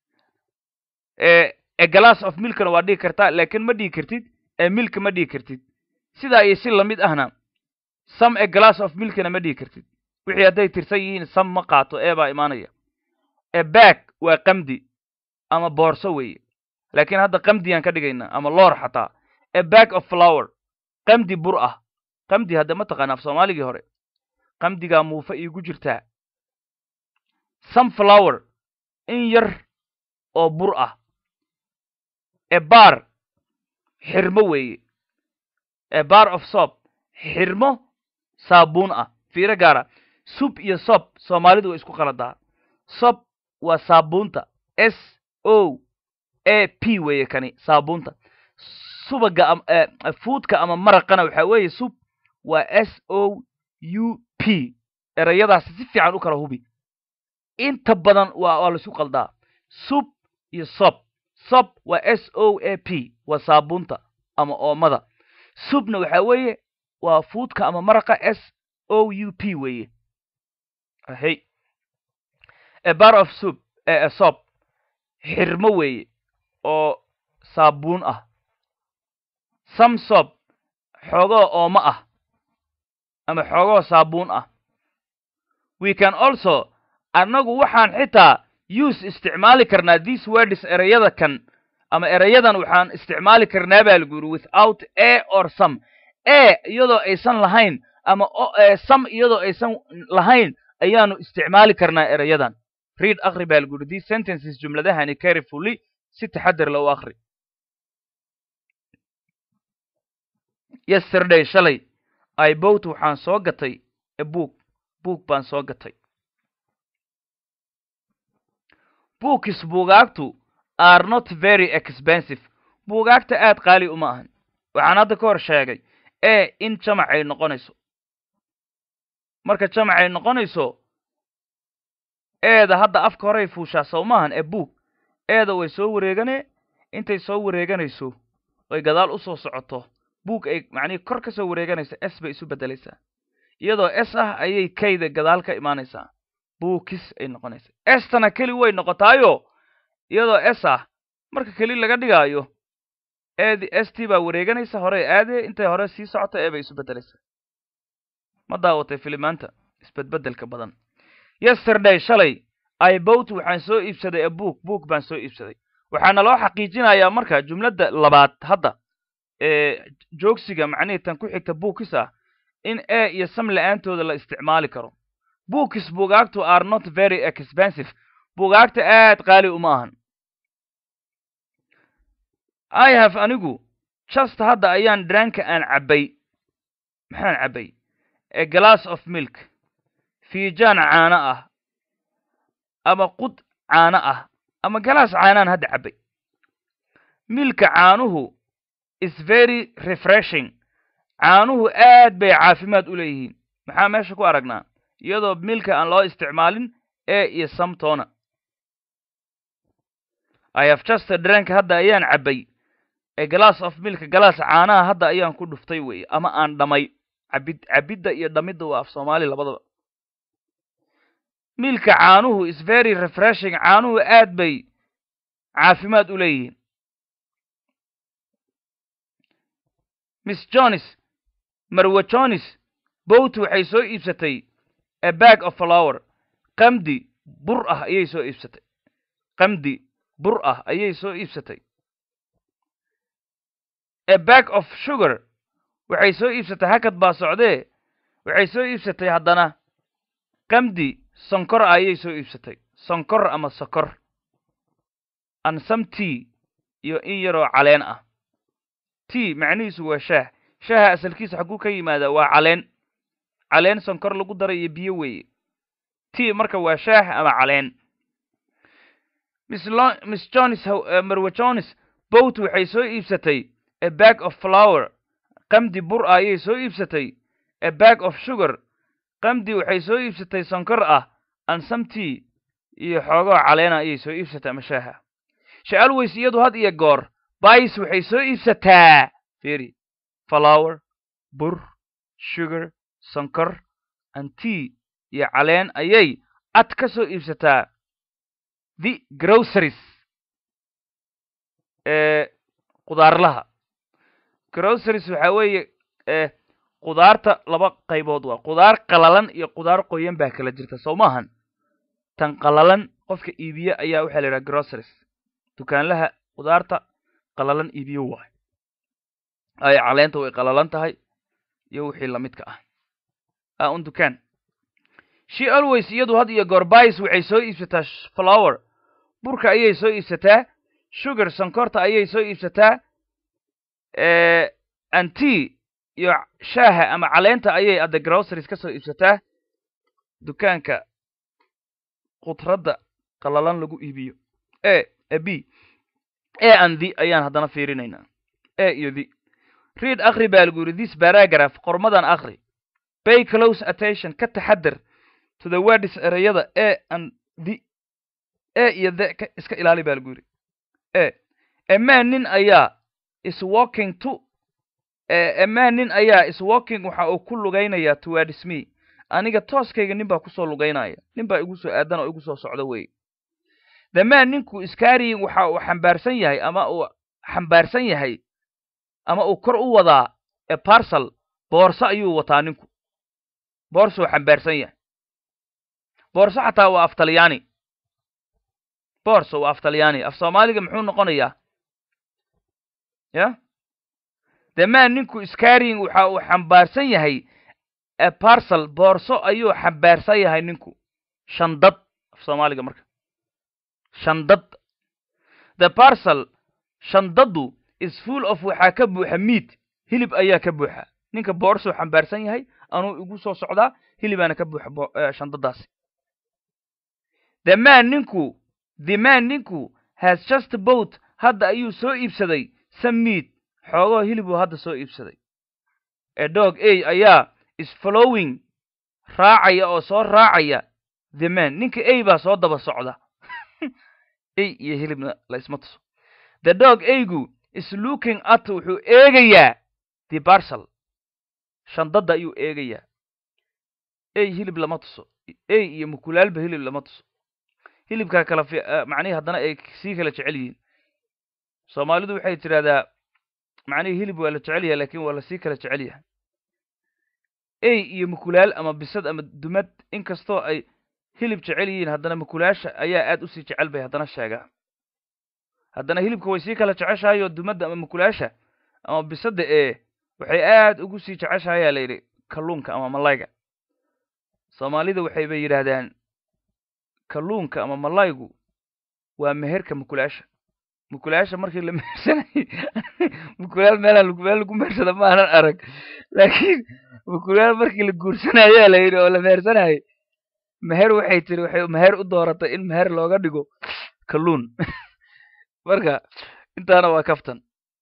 a glass of milkna waa dhihi kartaa laakiin ma dhihi kartid ee milk ma dhihi kartid sidaa iyo si lamid ahna some a glass of milkna ma dhihi kartid wixii hadday tirsan yihiin sam ma qaato ee baa imaanaya e bag waa qamdi ama boorso weeye laakiin hadda qamdiyaan ka dhigaynaa ama loor xataa a bag of flower qamdi bur ah qamdi hadda ma taqaana af soomaaligii hore qamdigaa muufa iigu jirtaa some flower in yar oo bur ah e bar xirmo weeye e bar of soap xirmo saabuun ah fiiro gaara sub iyo sob soomaalidu way isku qaladaa sob waa saabuunta s o a p weeye kani saabuunta subaga fuudka ama maraqana waxaa weeye sub waa s o u p erayadaasi si fiican u kala hubi inta badan waa waa laisku qaldaa sub iyo sob sob waa s o a p waa saabuunta ama oomada subna waxaa weeye waa fuudka ama maraqa s o u p weeye hey a bar of soup a sob xirmo weeye oo saabuun ah some sob xoogoo oomo ah ama xoogoo saabuun ah we can also annagu waxaan xitaa use isticmaali karnaa these words ereyada kan ama ereyadan waxaan isticmaali karnaa baa lagu yidhi without a or some a iyadoo aysan lahayn ama some iyadoo aysan lahayn ayaanu isticmaali karnaa ereyadan read akri baa lagu yidhi these sentences jumladahani carefully si taxadar la u akri yesterday shalay i bought waxaan soo gatay a book book baan soo gatay bookis buugaagtu are not very expensive buugaagta aad qaali uma ahan waxaan hadda ka hor sheegay e in jamac ay noqonayso marka jamac ay noqonayso eeda hadda afka horey fuushaa sow maahan ee book eeda way soo wareeganee intay soo wareeganayso oy gadaal u soo socoto book ay macnihii kor ka soo wareeganaysa s bay isu beddelaysaa iyadoo s ah ayay kayda gadaal ka imaanaysaa bookis ay noqonaysa estana keli way noqotaayo iyadoo s ah marka keli laga dhigaayo eedi s t baa wareeganaysa horey aadee intay hore sii socoto ee bay isu beddelaysaa ma daawatay filimaanta isbedbeddelka badan yesterday shalay i bought waxaan soo iibsaday a book book baan soo iibsaday waxaana loo xaqiijinayaa marka jumladda labaad hadda ee joogsiga macnihii tan ku xigta bookis ah in e iyo sam la-aantooda la isticmaali karo bookis buugaagtu are not very expensive buugaagta aad qaali uma ahan i have anigu just hadda ayaan dranka aan cabbay maxaan cabbay a glass of milk fiijaan caano ah ama qud caano ah ama galaas caanaan hadda cabbay milka caanuhu is very refreshing caanuhu aad bay caafimaad u leeyihiin maxaa meesha ku aragnaa iyadoo milka aan loo isticmaalin e iyo samtona i have just drank hadda ayaan cabbay a glass of milk galaas caanaha hadda ayaan ku dhuftay weeye ama aan dhamay cabid cabidda iyo dhamidda waa af soomaali labadaba milka caanuhu is very refreshing caanuhu aad bay caafimaad u leeyihiin miss jones marwe jones bowt waxay soo iibsatay a bag of flower qamdi bur ah ayay soo iibsatay qamdi bur ah ayay soo iibsatay a bag of sugar waxay soo iibsatay hakad baa socdee waxay soo iibsatay haddana qamdi sonkor ah ayay soo iibsatay sonkor ama sokor and some tea iyo in yaroo caleen ah t macnihiisu waa shaah shaaha asalkiisa xaguu ka yimaadaa waa caleen caleen sonkor lagu daray iyo biyo weeye t marka waa shaah ama caleen miss Lo- miss jones how- eh, marwe jones boat waxay soo iibsatay a bag of flour qamdi bur ah ayay soo iibsatay a bag of sugar qamdi waxay soo iibsatay sonkor ah and some tea iyo xoogoo caleena ayay soo iibsatay ama shaaha she always iyadu had iyo goor bais waxay soo iibsataa fiiri flour bur sugar sonkor and tea iyo caleen ayay ad ka soo iibsataa the groceries ee qudaarlaha groceries waxaa weeye ee qudaarta laba qaybood waa qudaar qalalan iyo qudaar qoyan baa kala jirta soo maahan tan qalalan qofka iibiye ayaa waxaa la yidhaha groceries dukaanlaha qudaarta qalalan iibiyo waay ay caleenta way qalalan tahay iyo wixii lamidka ah a un dukaan she always iyadu had iyo goor bais waxay soo iibsataa sh- flower burka ayay soo iibsataa sugar sonkorta ayay soo iibsataa eh, and tea iyo shaaha ama caleenta ayay adda groceries ka soo iibsataa dukaanka khudradda qalalan lagu iibiyo e e b e and the ayaan haddana fiirinaynaa e iyo the read akhri baa lagu yidhi this paragraph qormadan akhri pay close attention ka taxadar to the words ereyada e and the e iyo the ka iska ilaali baa lagu yidhi e a man nin ayaa is walking to a man nin ayaa is walking waxa uu ku lugaynayaa towards me aniga tooskayga nin baa kusoo lugaynaya nin baa igu soo aadan oo igu soo socda wey the man ninku iskaariyin waxa uu xambaarsan yahay ama uu xambaarsan yahay ama uu kor u wadaa a parcel boorso ayuu wataa ninku boorsuu xambaarsan yahay boorso xataa waa af talyaani boorso waa af talyaani af soomaaliga muxuu noqonayaa ya the man ninku iskaariyin waxa uu xambaarsan yahay a parcel boorso ayuu xambaarsan yahay ninku shandad af soomaaliga marka shandad the parcel shandaddu is full of waxaa ka buuxa meat hilib ayaa ka buuxa ninka boorsuu xambaarsan yahay anuu igu soo socdaa hilibaana ka buuxa bo- eh, shandadaasi the man ninku the man ninku has just bought hadda ayuu soo iibsaday some meat xoogoo hilibuu hadda soo iibsaday a dog a ayaa is following raacaya oo soo raacaya the man ninka a baa soo daba socda a iyo hilibna la isma tuso the dog aygu is looking at wuxuu eegayaa the parcel shandadda ayuu eegayaa a hilib lama tuso a iyo mukulaalba hilib lama tuso hilibkaa kala fi eh, macnihi haddana ay sii kala jecel yihiin soomaalidu waxay tidhahdaa macnihii hilib waa la jecel yahay lakin waa lasii kala jecel yahay a iyo mukulaal ama bisad ama dumad inkastoo ay hilib jecel yihiin haddana mukulaasha ayaa aad usii jecel bay haddana sheegaa haddana hilibka way sii kala jeceshahay oo dumadda ama mukulaasha ama bisadda ee waxay aad ugu sii jeceshahayaa la yidhi kalluunka ama malayga soomaalida waxay bay yidhaahdaan kalluunka ama malaygu waa meherka mukulaasha mukulaasha markii la mehersanayay mukulaal meelaan lagu- meel lagu mehersada ma aanan arag laakiin mukulaal markii la guursanayaa la yidhi oo la mehersanayay meher waxay tiri waxay meher u dooratay in meher looga dhigo kalluun marka intaana waa kaftan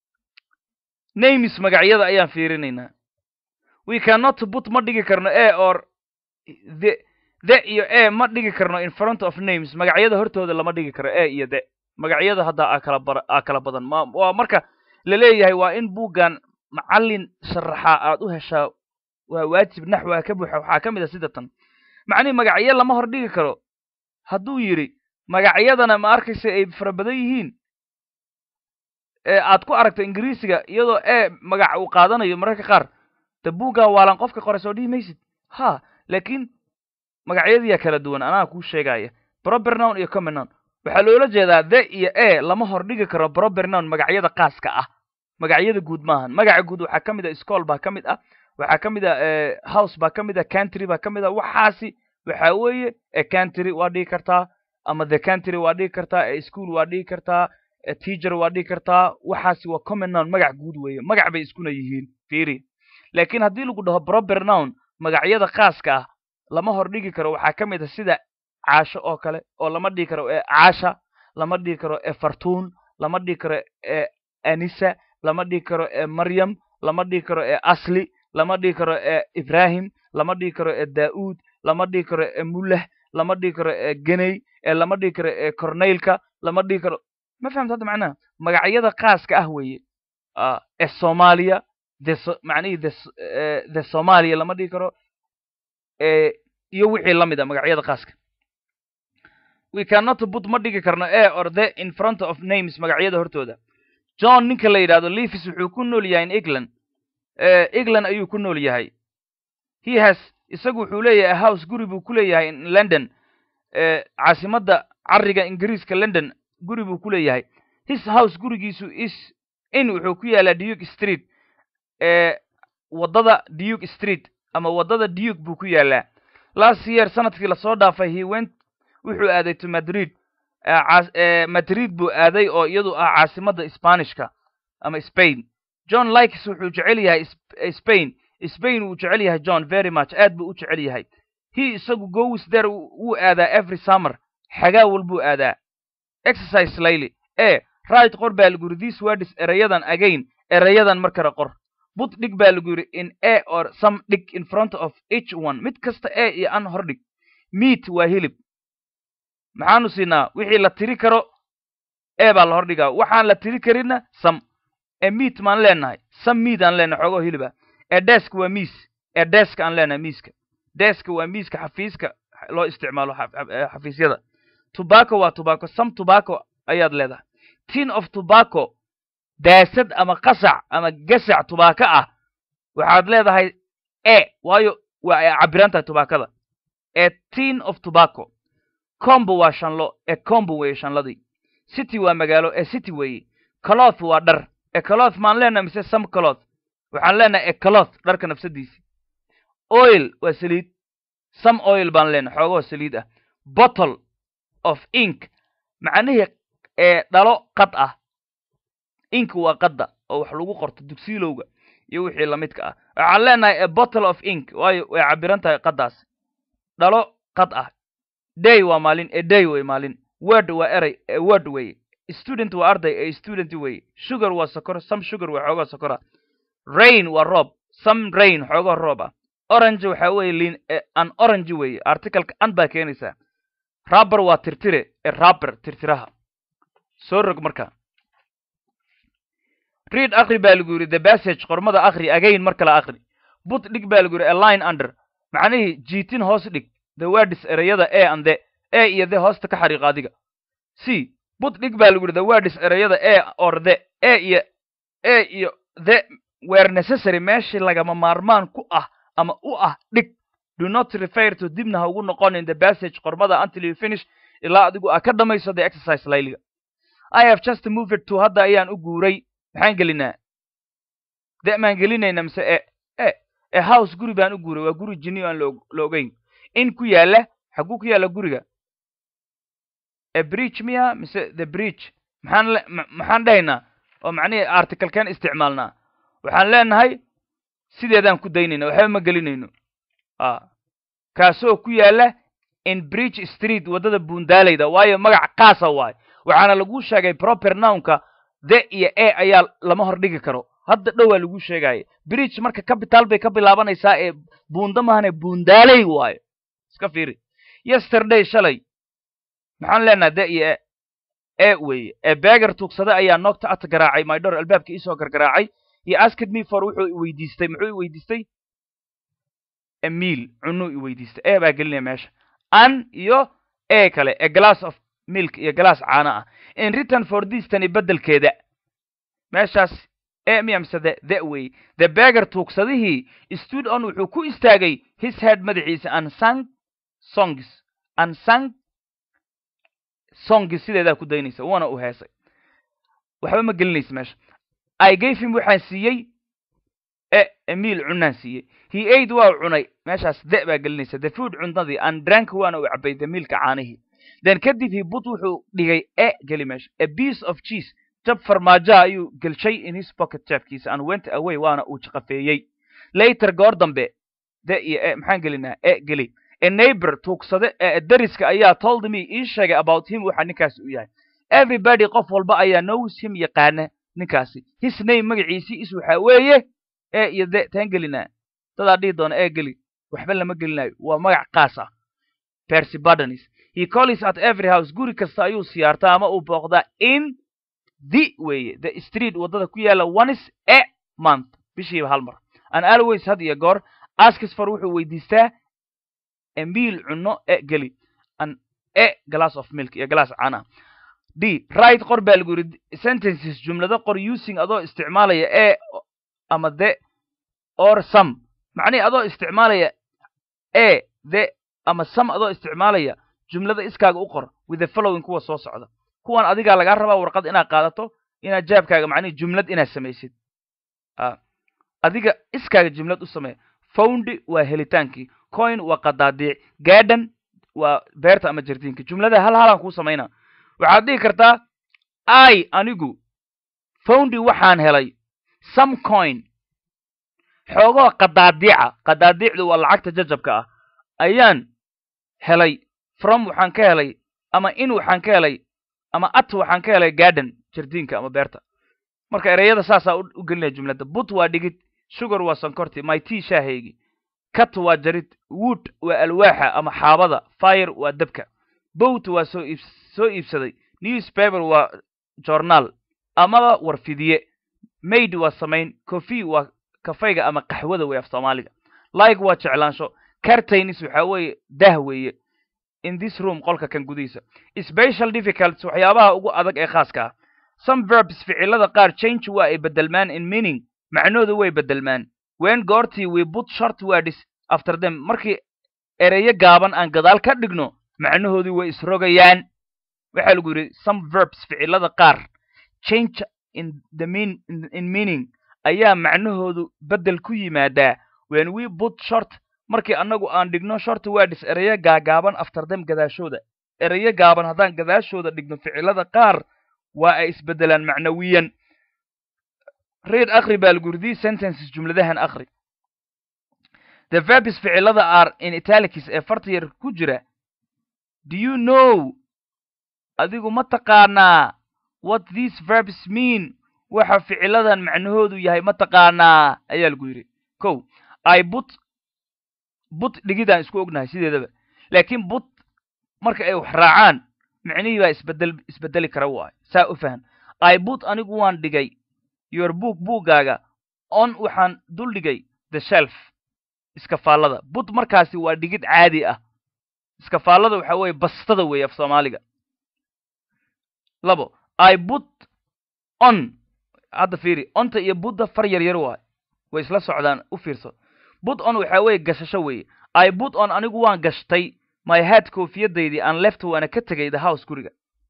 names magacyada ayaan fiirinaynaa we cannot put ma dhigi karno a or the the iyo a ma dhigi karno in front of names magacyada hortooda lama dhigi karo a iyo the magacyada hadda aa kala bar aa kala badan ma waa marka la leeyahay waa in buuggan macallin sharaxa aad u heshaa waa waajib naxwaa ka buuxa waxaa ka mid a sida tan macnihi magacyo lama hor dhigi karo hadduu yidhi magacyadana ma arkaysa ay fara badan yihiin ee aad ku aragto ingiriisiga iyadoo e magac uu qaadanayo mararka qaar de buuggaa waalan qofka qore soo dhihi maysid ha laakiin magacyadiyaa kala duwan anaa kuu sheegaya proper noun iyo common noun waxaa loola jeedaa the iyo e lama hor dhigi karo proper noun magacyada qaaska ah magacyada guud maahan magaca guud waxaa ka mid a school baa ka mid ah waxaa ka mid a eh, house baa ka mid a country baa ka mid a waxaasi waxaa weeye a country waa dhigi kartaa ama the country waa dhigi kartaa a school waa dhigi kartaa teacher waa dhihi kartaa waxaasi waa common noun magac guud weeye magac bay iskuna yihiin fiiri laakiin haddii lagu dhaho proper noun magacyada khaaska ah lama hor dhigi karo waxaa ka mid a sida caasho oo kale oo lama dhihi karo ee caasha lama dhihi karo ee fartuun lama dhihi karo ee anisa lama dhihi karo ee maryam lama dhihi karo ee asli lama dhihi karo ee ibrahim lama dhihi karo ee daa'uud lama dhihi karo ee mullah lama dhihi karo ee geney ee lama dhihi karo ee corneylka lama dhihi karo ma fahamta hadda macnaha magacyada khaaska ah weeye ee soomaaliya the macnihii the the soomaaliya lama dhihi karo iyo wixii la mid a magacyada khaaska we cannot put ma dhigi karno e or the in front of names magacyada hortooda john ninka la yidhahdo levis wuxuu ku nool yahay in england england ayuu ku nool yahay he has isagu wuxuu leeyahay house guri buu ku leeyahay in london caasimadda cariga ingiriiska london guri buu ku leeyahay his house gurigiisu is in wuxuu ku yaalaa duke street waddada duke street ama waddada duke buu ku yaalaa last year sanadkii lasoo dhaafay he went wuxuu aaday to madrid madrid buu aaday oo iyadu ah caasimadda spanishka ama spain john likes wuxuu jecel yahay spain spain wuu jecel yahay john very much aad buu u jecel yahay he isagu goes there wuu aadaa every summer xagaa walbuu aadaa exercise layli e right qor baa lagu yidhi this words erayadan again erayadan mar kale qor but dhig baa lagu yidhi in a or some dhig in front of each one mid kasta e iyo an hor dhig meat waa hilib maxaanu siinaa wixii la tiri karo e baa la hor dhigaa waxaan la tiri karinna sam e meat maan leenahay sam meat aan leenahay xoogoo hiliba e desk waa miis e desk aan leenahay miiska deska waa miiska xafiiska loo isticmaalo xafiisyada tobacco waa tobacco some tobacco ayaad leedahay tin of tobacco daasad ama qasac ama gasac tubaako ah waxaad leedahay e waayo waa ay cabiran tahay tubaakada e tin of tobacco combo waa shanlo ee combo weeye shanladii city waa magaalo ee city weeye cloth waa dhar e cloth maan leenahay mise some cloth waxaan leenahay e cloth dharka nafsadiisi oil waa saliid some oil baan leenahay xoogoo saliid ah bottle of ink macnihii ee dhalo qad ah ink waa qadda oo wax lagu qorto dugsiilowga iyo wixii lamidka ah waxaan leenahay a bottle of ink waayo way cabiran tahay qaddaas dhalo qad ah day waa maalin e day wey maalin word waa eray e word weye student waa arday ee student weye sugar waa sokor some sugar waa xoogoo sokora rain waa roob some rain xoogoo roob ah orange waxaa weye lin an orange weye articaleka an baa keenaysaa rabber waa tirtire ee rabber tirtiraha soo rog marka read akri baa lagu yidhi the passage qormada akri again mar kale akri but dhig baa lagu yidhi a line under macnihii jiitin hoos dhig the words ereyada e and the e iyo the hoosta ka xariiq adiga c but dhig baa lagu yidhi the words ereyada e or the e iyo e iyo the were necessary meeshii lagama maarmaan ku ah ama u ah dhig do not refer to dibna ha ugu noqon in the passage qormada until you finish ilaa adigu aa ka dhamayso the exercise layliga i have just moved to hadda ayaan u guuray maxaan gelinaa de maan gelinayna mise e e e house guri baan u guuray waa guri jini aan la ogeyn in ku yaalla xaguu ku yaalla guriga e bridge miya mise the bridge maxaan maxaan dhahaynaa oo macnihii articalkeen isticmaalnaa waxaan leenahay sideedaan ku daynayna waxba ma gelinayno a kaasoo ku yaalla in bridge street waddada buundaalayda waayo magac kaasa waayo waxaana lagu sheegay proper nownka the iyo e ayaa lama hor dhigi karo hadda dhowaa lagu sheegaya bridge marka capital bay ka bilaabanaysaa ee buunda mahane buundaaley waayo iska fiiri yesterday shalay maxaan leenaha de iyo e e weeye ee beger tuugsade ayaa noogta at garaacay mydor albaabka iisoo gargaraacay iyo asked me for wuxuu iweydiistay muxuu iweydiistay emiil cunuu iweydiistay e baa gelinaya meesha an iyo e kale e glass of milk iyo glass caano ah in return for this tani beddelkeeda meeshaas e miya mise the the wey the beger tuugsadihii stood on wuxuu ku istaagay his head madaxiisa unsung songs unsung songs sideedaa ku daynaysa waana u heesay waxba ma gelinaysa meesha i gave him waxaan siiyey e emiil cunaan siiyey he aid waa cunay meeshaas de baa gelinaysa the food cuntadii and drank waana u cabay the milka caanihii then kadib he but wuxuu dhigay e geli meesha a piece of cheese jab farmaajaha ayuu gelshay in his pocket jeefkiisa and went away waana uu jaqafeeyey later goor dambe de iyo e maxaan gelinaa e geli a neighbor tuugsade ee dariska ayaa told me ii sheegay about him waxa ninkaasi u yahay everybody qof walba ayaa knows him yaqaana ninkaasi his name magaciisii is waxa weeye e iyo de taan gelinaa dadaa dhihi doona e geli waxba lama gelinayo waa magac kaas ah percy bardanis he calls at every house guri kasta ayuu siyaartaa ama uu booqdaa in the weeye the street waddada ku yaala onis a month bishiiba hal mar and always had iyo goor askis for wuxuu weydiistaa emiil cunno e geli an e glass of milk iyo glass caana d right qor baa lagu yidhi sentences jumlado qor using adoo isticmaalaya e ama the or some macnihi adoo isticmaalaya e the ama some adoo isticmaalaya jumlada iskaaga u qor with the following kuwa soo socda kuwan adigaa lagaa rabaa warqad inaad qaadato inaad jaabkaaga macnihi jumlad inaad samaysid adiga iskaaga jumlad u samee found waa helitaankii coin waa qadaadiic garden waa beerta ama jardiinka jumlada hal halaan kuu samaynaa waxaad dhihi kartaa i anigu foundi waxaan helay some coin xoogoo qadaadiica qadaadiicdu waa lacagta jajabka ah ayaan helay from waxaan ka helay ama in waxaan ka helay ama at waxaan ka helay garden jardiinka ama beerta marka ereyada saasaa u gelinaya jumladda but waa dhigid sugar waa sonkorti my tea shaahaygi cat waa jarid wood waa alwaaxa ama xaabada fire waa dabka boat waa soo iib soo iibsaday newspaper waa journaal amaba warfidiye maid waa samayn coffee waa kafayga ama qaxwada wey af soomaaliga like waa jeclaansho cartainis waxaa weeye dah weeye in this room qolka kan gudihiisa special difficults waxyaabaha ugu adag ee khaaska ah some verbs ficilada qaar change waa ay bedelmaan in meaning macnoodu way bedelmaan wen goortii we put short words after them markii ereyo gaaban aan gadaal ka dhigno macnahoodii way isrogayaan waxaa lagu yidhi some verbs ficilada qaar change in the mean in, in meaning ayaa macnahoodu bedel ku yimaadaa when we put short markii annagu aan dhigno short words ereyo gaagaaban after them gadaashooda ereyo gaaban haddaan gadaashooda dhigno ficilada qaar waa ay isbedelaan macnawiyan read akri baa lagu yidhi these sentences jumladahan akri the verbs ficilada are in italics ee farta yar ku jira do you know adigu ma taqaanaa what these verbs mean waxa ficiladan macnahoodu yahay ma taqaanaa ayaa lagu yidhi ko i but but dhigidaan isku ognahay sideedaba laakiin but marka ay wax raacaan micnihii baa isbedel isbedeli kara waayo saa u fahan i but anigu waan dhigay your book buuggaaga on waxaan dul dhigay the shelf iskafaallada but markaasi waa dhigid caadi ah iskafaallada waxa weeye bastada weeye af soomaaliga labo i but on hadda fiiri onta iyo budda far yar yar waayo way isla socdaan u fiirso but on waxaa weeye gashasho weeye i but on anigu waan gashtay my head koofiyadaydii aan left waana ka tegay the house guriga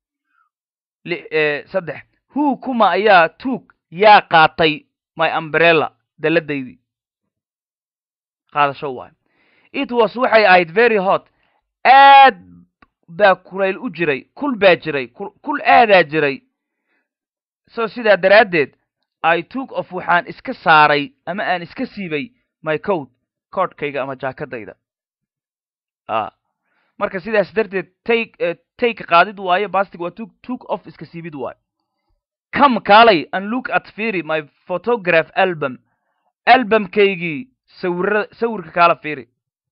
saddex who kuma ayaa tuug yaa qaatay my umbrella daladaydii qaadasho waayo it was waxay ahayd very hot aad baa kulayl u jiray kul baa jiray kul aadaa jiray so sidaa daraaddeed i took of waxaan iska saaray ama aan iska siibay my coat koodhkayga ama jaakadayda marka sidaas darteed take take qaadid waayo bastig waa took took off iska siibid waayo come kaalay and look at fiiri my photograph album albumkaygii sawira sawirka kaala fiiri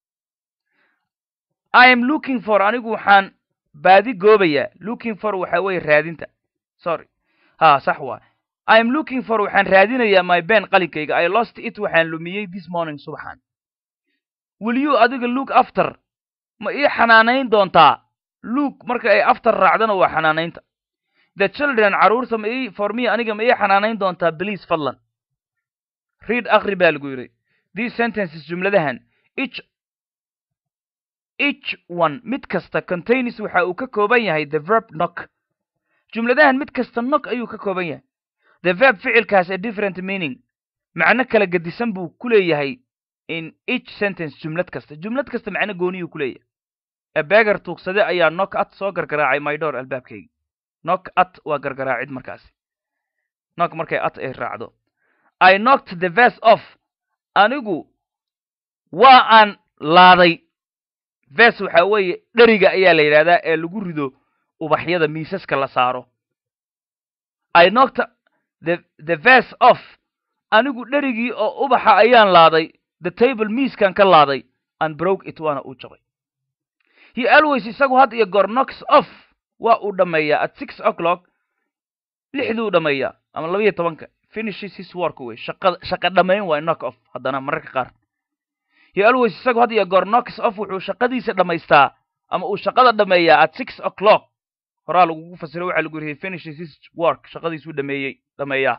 i am looking for anigu waxaan baadi goobayaa looking for waxa weeye raadinta sorry ha sax waa i am looking for waxaan raadinayaa my ben qalinkayga i lost it waxaan lumiyey this morning subaxan will you adiga look after ma ii xanaanayn doontaa look marka ay after raacdana waa xanaanaynta the children carruurta ma ii for me aniga ma ii xanaanayn doontaa please fadlan read akri baa lagu yidhi these sentences jumladahan each each one mid kasta contains waxa uu ka kooban yahay the verb knock jumladahan mid kasta knock ayuu ka kooban yahay the verb ficilkaas a different meaning macno kala gedisan buu ku leeyahay in each sentence jumlad kasta jumlad kasta macno gooniyuu ku leeyahay a beggar tuugsade ayaa knock at soo gargaraacay my door albaabkayga knock at waa gargaraacid markaasi knock markay at ay raacdo i knocked the vest off anigu waa aan laaday ves waxaa weeye dheriga ayaa la yidhahdaa ee lagu rido ubaxyada miisaska la saaro i knocked the the ves off anigu dherigii oo ubaxa ayaan laaday the table miiskan ka laaday and broke it waana uu jabay he always isagu had iyo goor knocks off waa uu dhammeeyaa at six o'clock lixduu dhammeeyaa ama labaiyo tobanka finishes his work wey shaqa shaqa dhammayn waay knock off haddana mararka qaar he always isagu had iyo goor knocks off wuxuu shaqadiisa dhammaystaa ama uu shaqada dhammeeyaa at six o'clock horaa lagugu fasiro waxaa lagu yidhi finishes his work shaqadiisuu dhameeyey dhameeyaa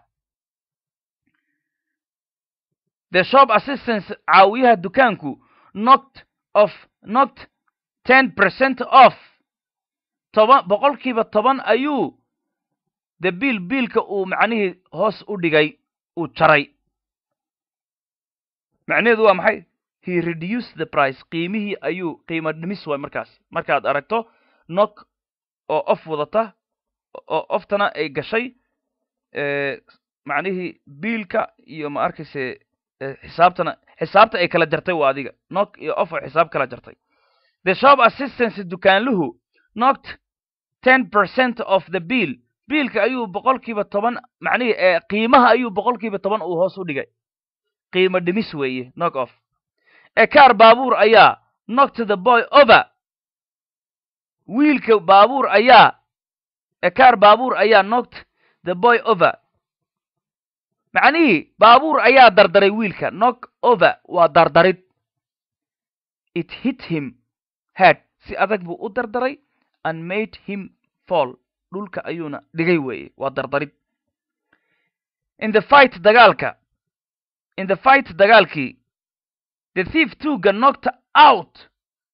the shop assistance caawiyaha dukaanku knocked off knocked ten percent off toban boqolkiiba toban ayuu the biil biilka uu macnihii hoos u dhigay uu jaray macnaheedu waa maxay he reduced the price qiimihii ayuu qiimo dhimis waay markaas markaad aragto knock oo off wadata oo oftana ay gashay macnihii biilka iyo ma arkayse xisaabtana xisaabta ay kala jartay waa adiga knock iyo off oo xisaab kala jartay the shop assistance dukaanluhu knocked ten percent of the bill biilka ayuu boqolkiiba toban macnihii ee qiimaha ayuu boqolkiiba toban uu hoos u dhigay qiimo dhimis weeye knock off ekaar baabuur ayaa knocked the boy over wiilka baabuur ayaa ekaar baabuur ayaa knocked the boy over macnihii baabuur ayaa dardaray wiilka knock over waa dardarid it hit him head si adag buu u dardaray and made him fall dhulka ayuuna dhigay weeye waa dardarid in the fight dagaalka in the fight dagaalkii the thief tuga knocked out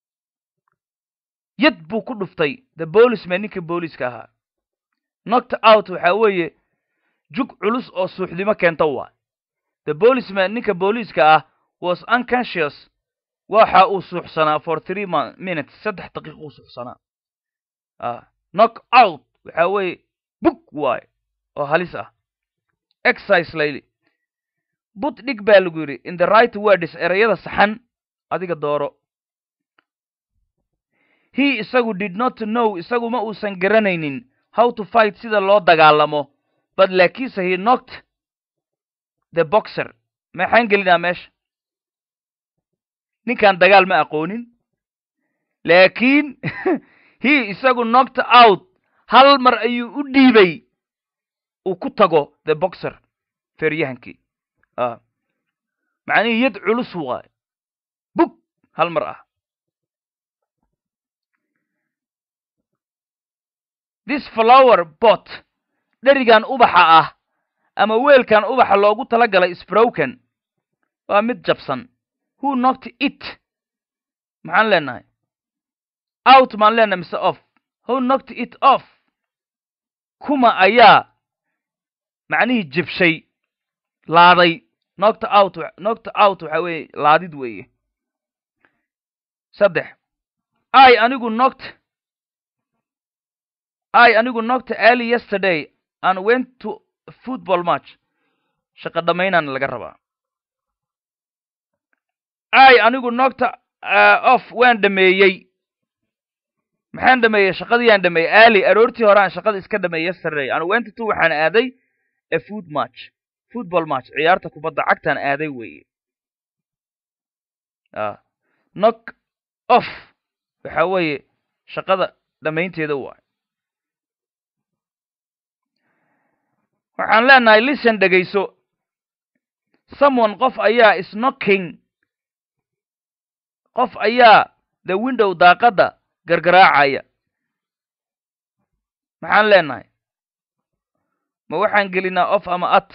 yad buu ku dhuftay the policeman ninka booliiska ahaa knocked out waxaa weeye jug culus oo suuxdimo keenta waa the policeman ninka booliiska ah was unconscious waxa uu suuxsanaa for three minutes saddex daqiiq uu suuxsanaa knock out waxaa weeye bug waay oo halis ah exercise layli but dhig baa lagu yidhi in the right words ereyada saxan adiga dooro he isagu did not know isagu ma uusan garanaynin how to fight sida loo dagaalamo but laakiinse he knocked the boxer maxaan gelinaa meesha ninkan dagaal ma aqoonin laakiin he isagu knocked out hal mar ayuu u dhiibay uu ku tago the boxer feeryahankii macnihii yad culus waay bug hal mar ah this flower bot dherigan ubaxa ah ama weelkan ubaxa loogu tala galay sbroken waa mid jabsan who knocked it maxaan leenahay out maan leenahay mise off who knocked it off kuma ayaa macnihii jibshay laaday knocked out knocked out waxa weeye laadid weeye saddex i anigu knocked i anigu knocked early yesterday and went to a football match shaqo dhammaynaan laga rabaa i anigu knocked uh, off waan dhameeyey maxaan dhameeyey shaqadiiyaan dhameeyey early aroortii hore aan shaqada iska dhameeyey yesterday and went to waxaan aaday a food match football match ciyaarta kubadda cagtaan aaday weeye knock off waxa weeye shaqada dhammaynteeda waay waxaan leenahay listen dhegayso someone qof ayaa is knocking qof ayaa the window daaqadda gargaraacaya maxaan leenahay ma waxaan gelinaa off ama at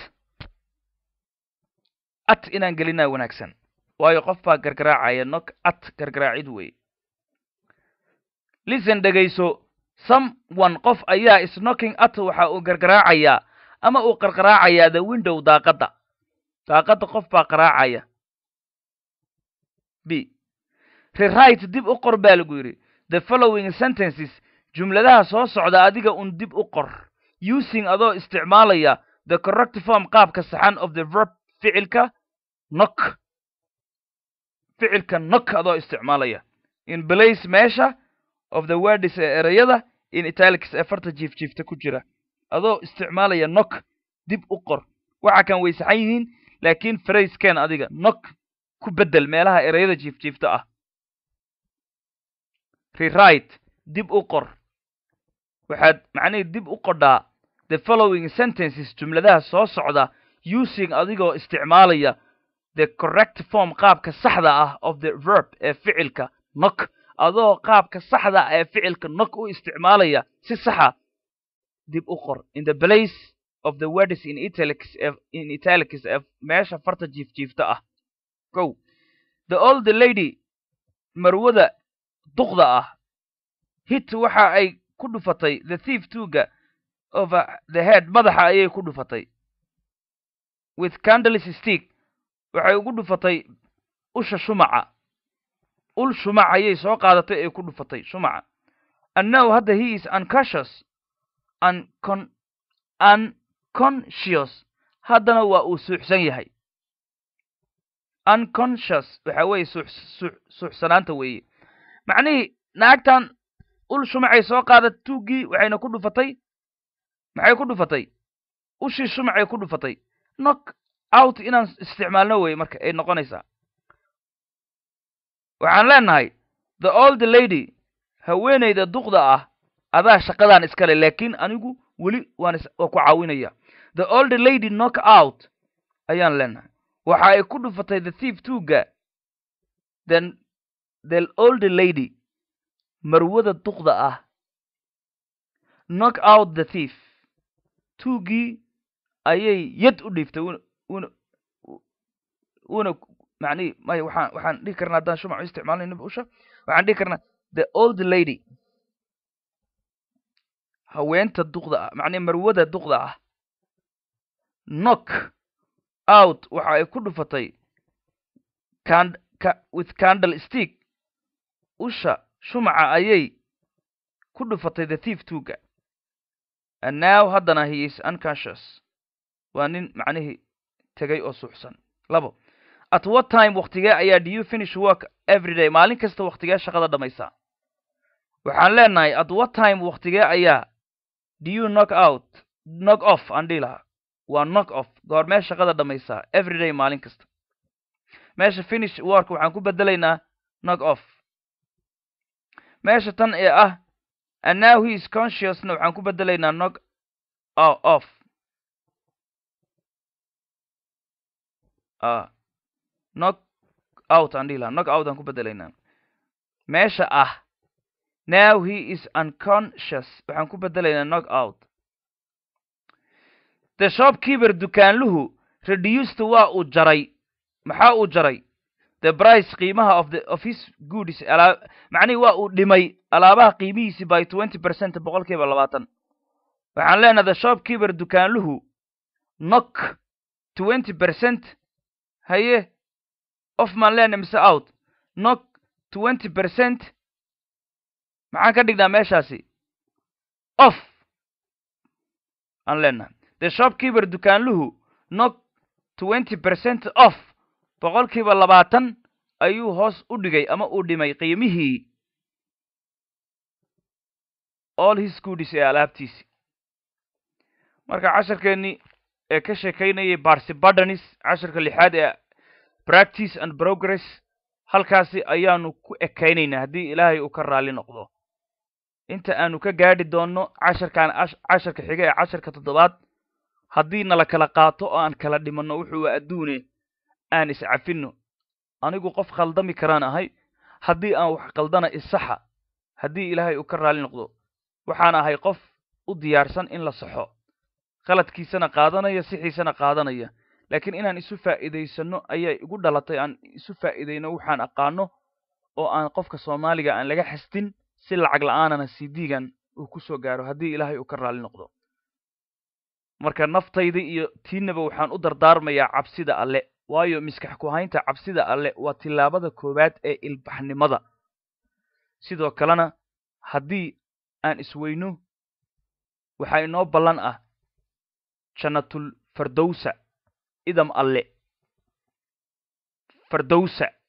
at inaan gelinaa wanaagsan waayo qof baa gargaraacaya nok at gargaraacid weeye listen dhegayso someone qof ayaa is knocking at waxa uu gargaraacayaa ama uu qarqaraacayaa the window daaqadda daaqadda qof baa qaraacaya b rewrite dib u qor baa lagu yidhi the following sentences jumladaha soo socda adiga un dib u qor using adoo isticmaalaya the correct form qaabka saxan of the verb ficilka nok ficilka nok adoo isticmaalaya in place meesha of the words ee ereyada in italics ee farta jiif jiifta ku jira adoo isticmaalaya nok dib u qor waxa kan way saxan yihiin laakiin frasken adiga nok ku beddel meelaha ereyada jiif jiifta ah rewrite dib u qor waxaad macnihii dib u qodhaa the following sentences jumladaha soo socda using adigoo isticmaalaya the correct form qaabka saxda ah of the verb ee ficilka nok adoo qaabka saxda ee ficilka nok u isticmaalaya si saxa dib u qor in the place of the words in italics in italics ee meesha farta jiif jiifta ah go the old lady marwada duqda ah hit waxa ay ku dhufatay the thief tuga over the head madaxa ayay ku dhufatay with candles stick waxay ugu dhufatay usha shumaca ul shumac ayay soo qaadatay ay ku dhufatay shumaca and now hadda he is unconscious uncon unconscious haddana waa uu suuxsan yahay unconscious waxa weeye suuxsanaanta weeye macnihii naagtan ul shumacay soo qaadat tuuggii waxayna ku dhufatay maxay ku dhufatay ushii shumacay ku dhufatay nok out inaan isticmaalno weye marka ay noqonaysaa waxaan leenahay the old lady haweenayda duqda ah adaa shaqadaan iskale laakiin anigu weli waan waa ku caawinaya the old lady knock out ayaan leenahay waxa ay ku dhufatay the thief tuga then the old lady marwada duqda ah knock out the thief tuugii ayay yad u dhiiftay una una una macnihi maya waxaan waxaan dhihi karnaa haddaan shumac u isticmaalayna usha waxaan dhihi karnaa the old lady haweenta duqda ah macnihi marwada duqda ah knock out waxa ay ku dhufatay cand ca with candle stick usha shumaca ayay ku dhufatay the thief tuga and now haddana he is unconscious waa nin macnihii tegay oo suuxsan labo at what time waktigee ayaa do you finish work every day maalin kasta waktigee shaqada dhamaysaa waxaan leenahay at what time waktigee ayaa do you knock out knock off aan dhihi lahaa waa knock off goormee shaqada dhamaysaa every day maalin kasta meesha finish work waxaan ku bedelaynaa knock off meesha tan ee ah and now he is consciousna waxaan ku bedelaynaa knock off knock out aan dhihi lahaa knock out aan ku bedelaynaa meesha ah now he is unconscious waxaan ku bedelaynaa knock out the shopkeeper dukaanluhu reduced waa uu jaray maxaa uu jaray the price qiimaha of the of his goods alaa macnihi waa uu dhimay alaabaha qiimihiisi by twenty percent boqol kiiba labaatan waxaan leenahay the shopkeeper dukaanluhu knock twenty percent haye off maan leenahay mise out knock twenty percent maxaan ka dhignaa meeshaasi off aan leenahay the shopkeeper dukaanluhu knock twenty percent off boqolkiiba labaatan ayuu hoos u dhigay ama uu dhimay qiimihii all his goodis ee alaabtiisi marka casharkeennii ee ka sheekaynayay barsi bardanis casharka lixaad ee practice and progress halkaasi ayaanu ku ekaynaynaa haddii ilaahay uu ka raalli noqdo inta aanu ka gaadhi doonno casharkan casharka xiga ee casharka toddobaad haddii nala kala qaato oo aan kala dhimanno wuxuu adduune aan iscafinno anigu qof khaldami karaan ahay haddii aan wax qaldana isaxa haddii ilaahay uu ka raalli noqdo waxaan ahay qof u diyaarsan in la saxo khaladkiisana qaadanaya sixiisana qaadanaya laakiin inaan isu faa'iidaysanno ayaa igu dhalatay aan isu faa'iidayno waxaan aqaano oo aan qofka soomaaliga aan laga xastin si lacag la-aanana cd-gan uu ku soo gaaro haddii ilaahay uu ka raalli noqdo marka naftayda iyo tiinaba waxaan u dardaarmayaa cabsida alle waayo miskax ku haynta cabsida alle waa tillaabada koowaad ee ilbaxnimada sidoo kalena haddii aan isweyno waxaa inoo ballan ah jannatul fardowsa idam alle fardowsa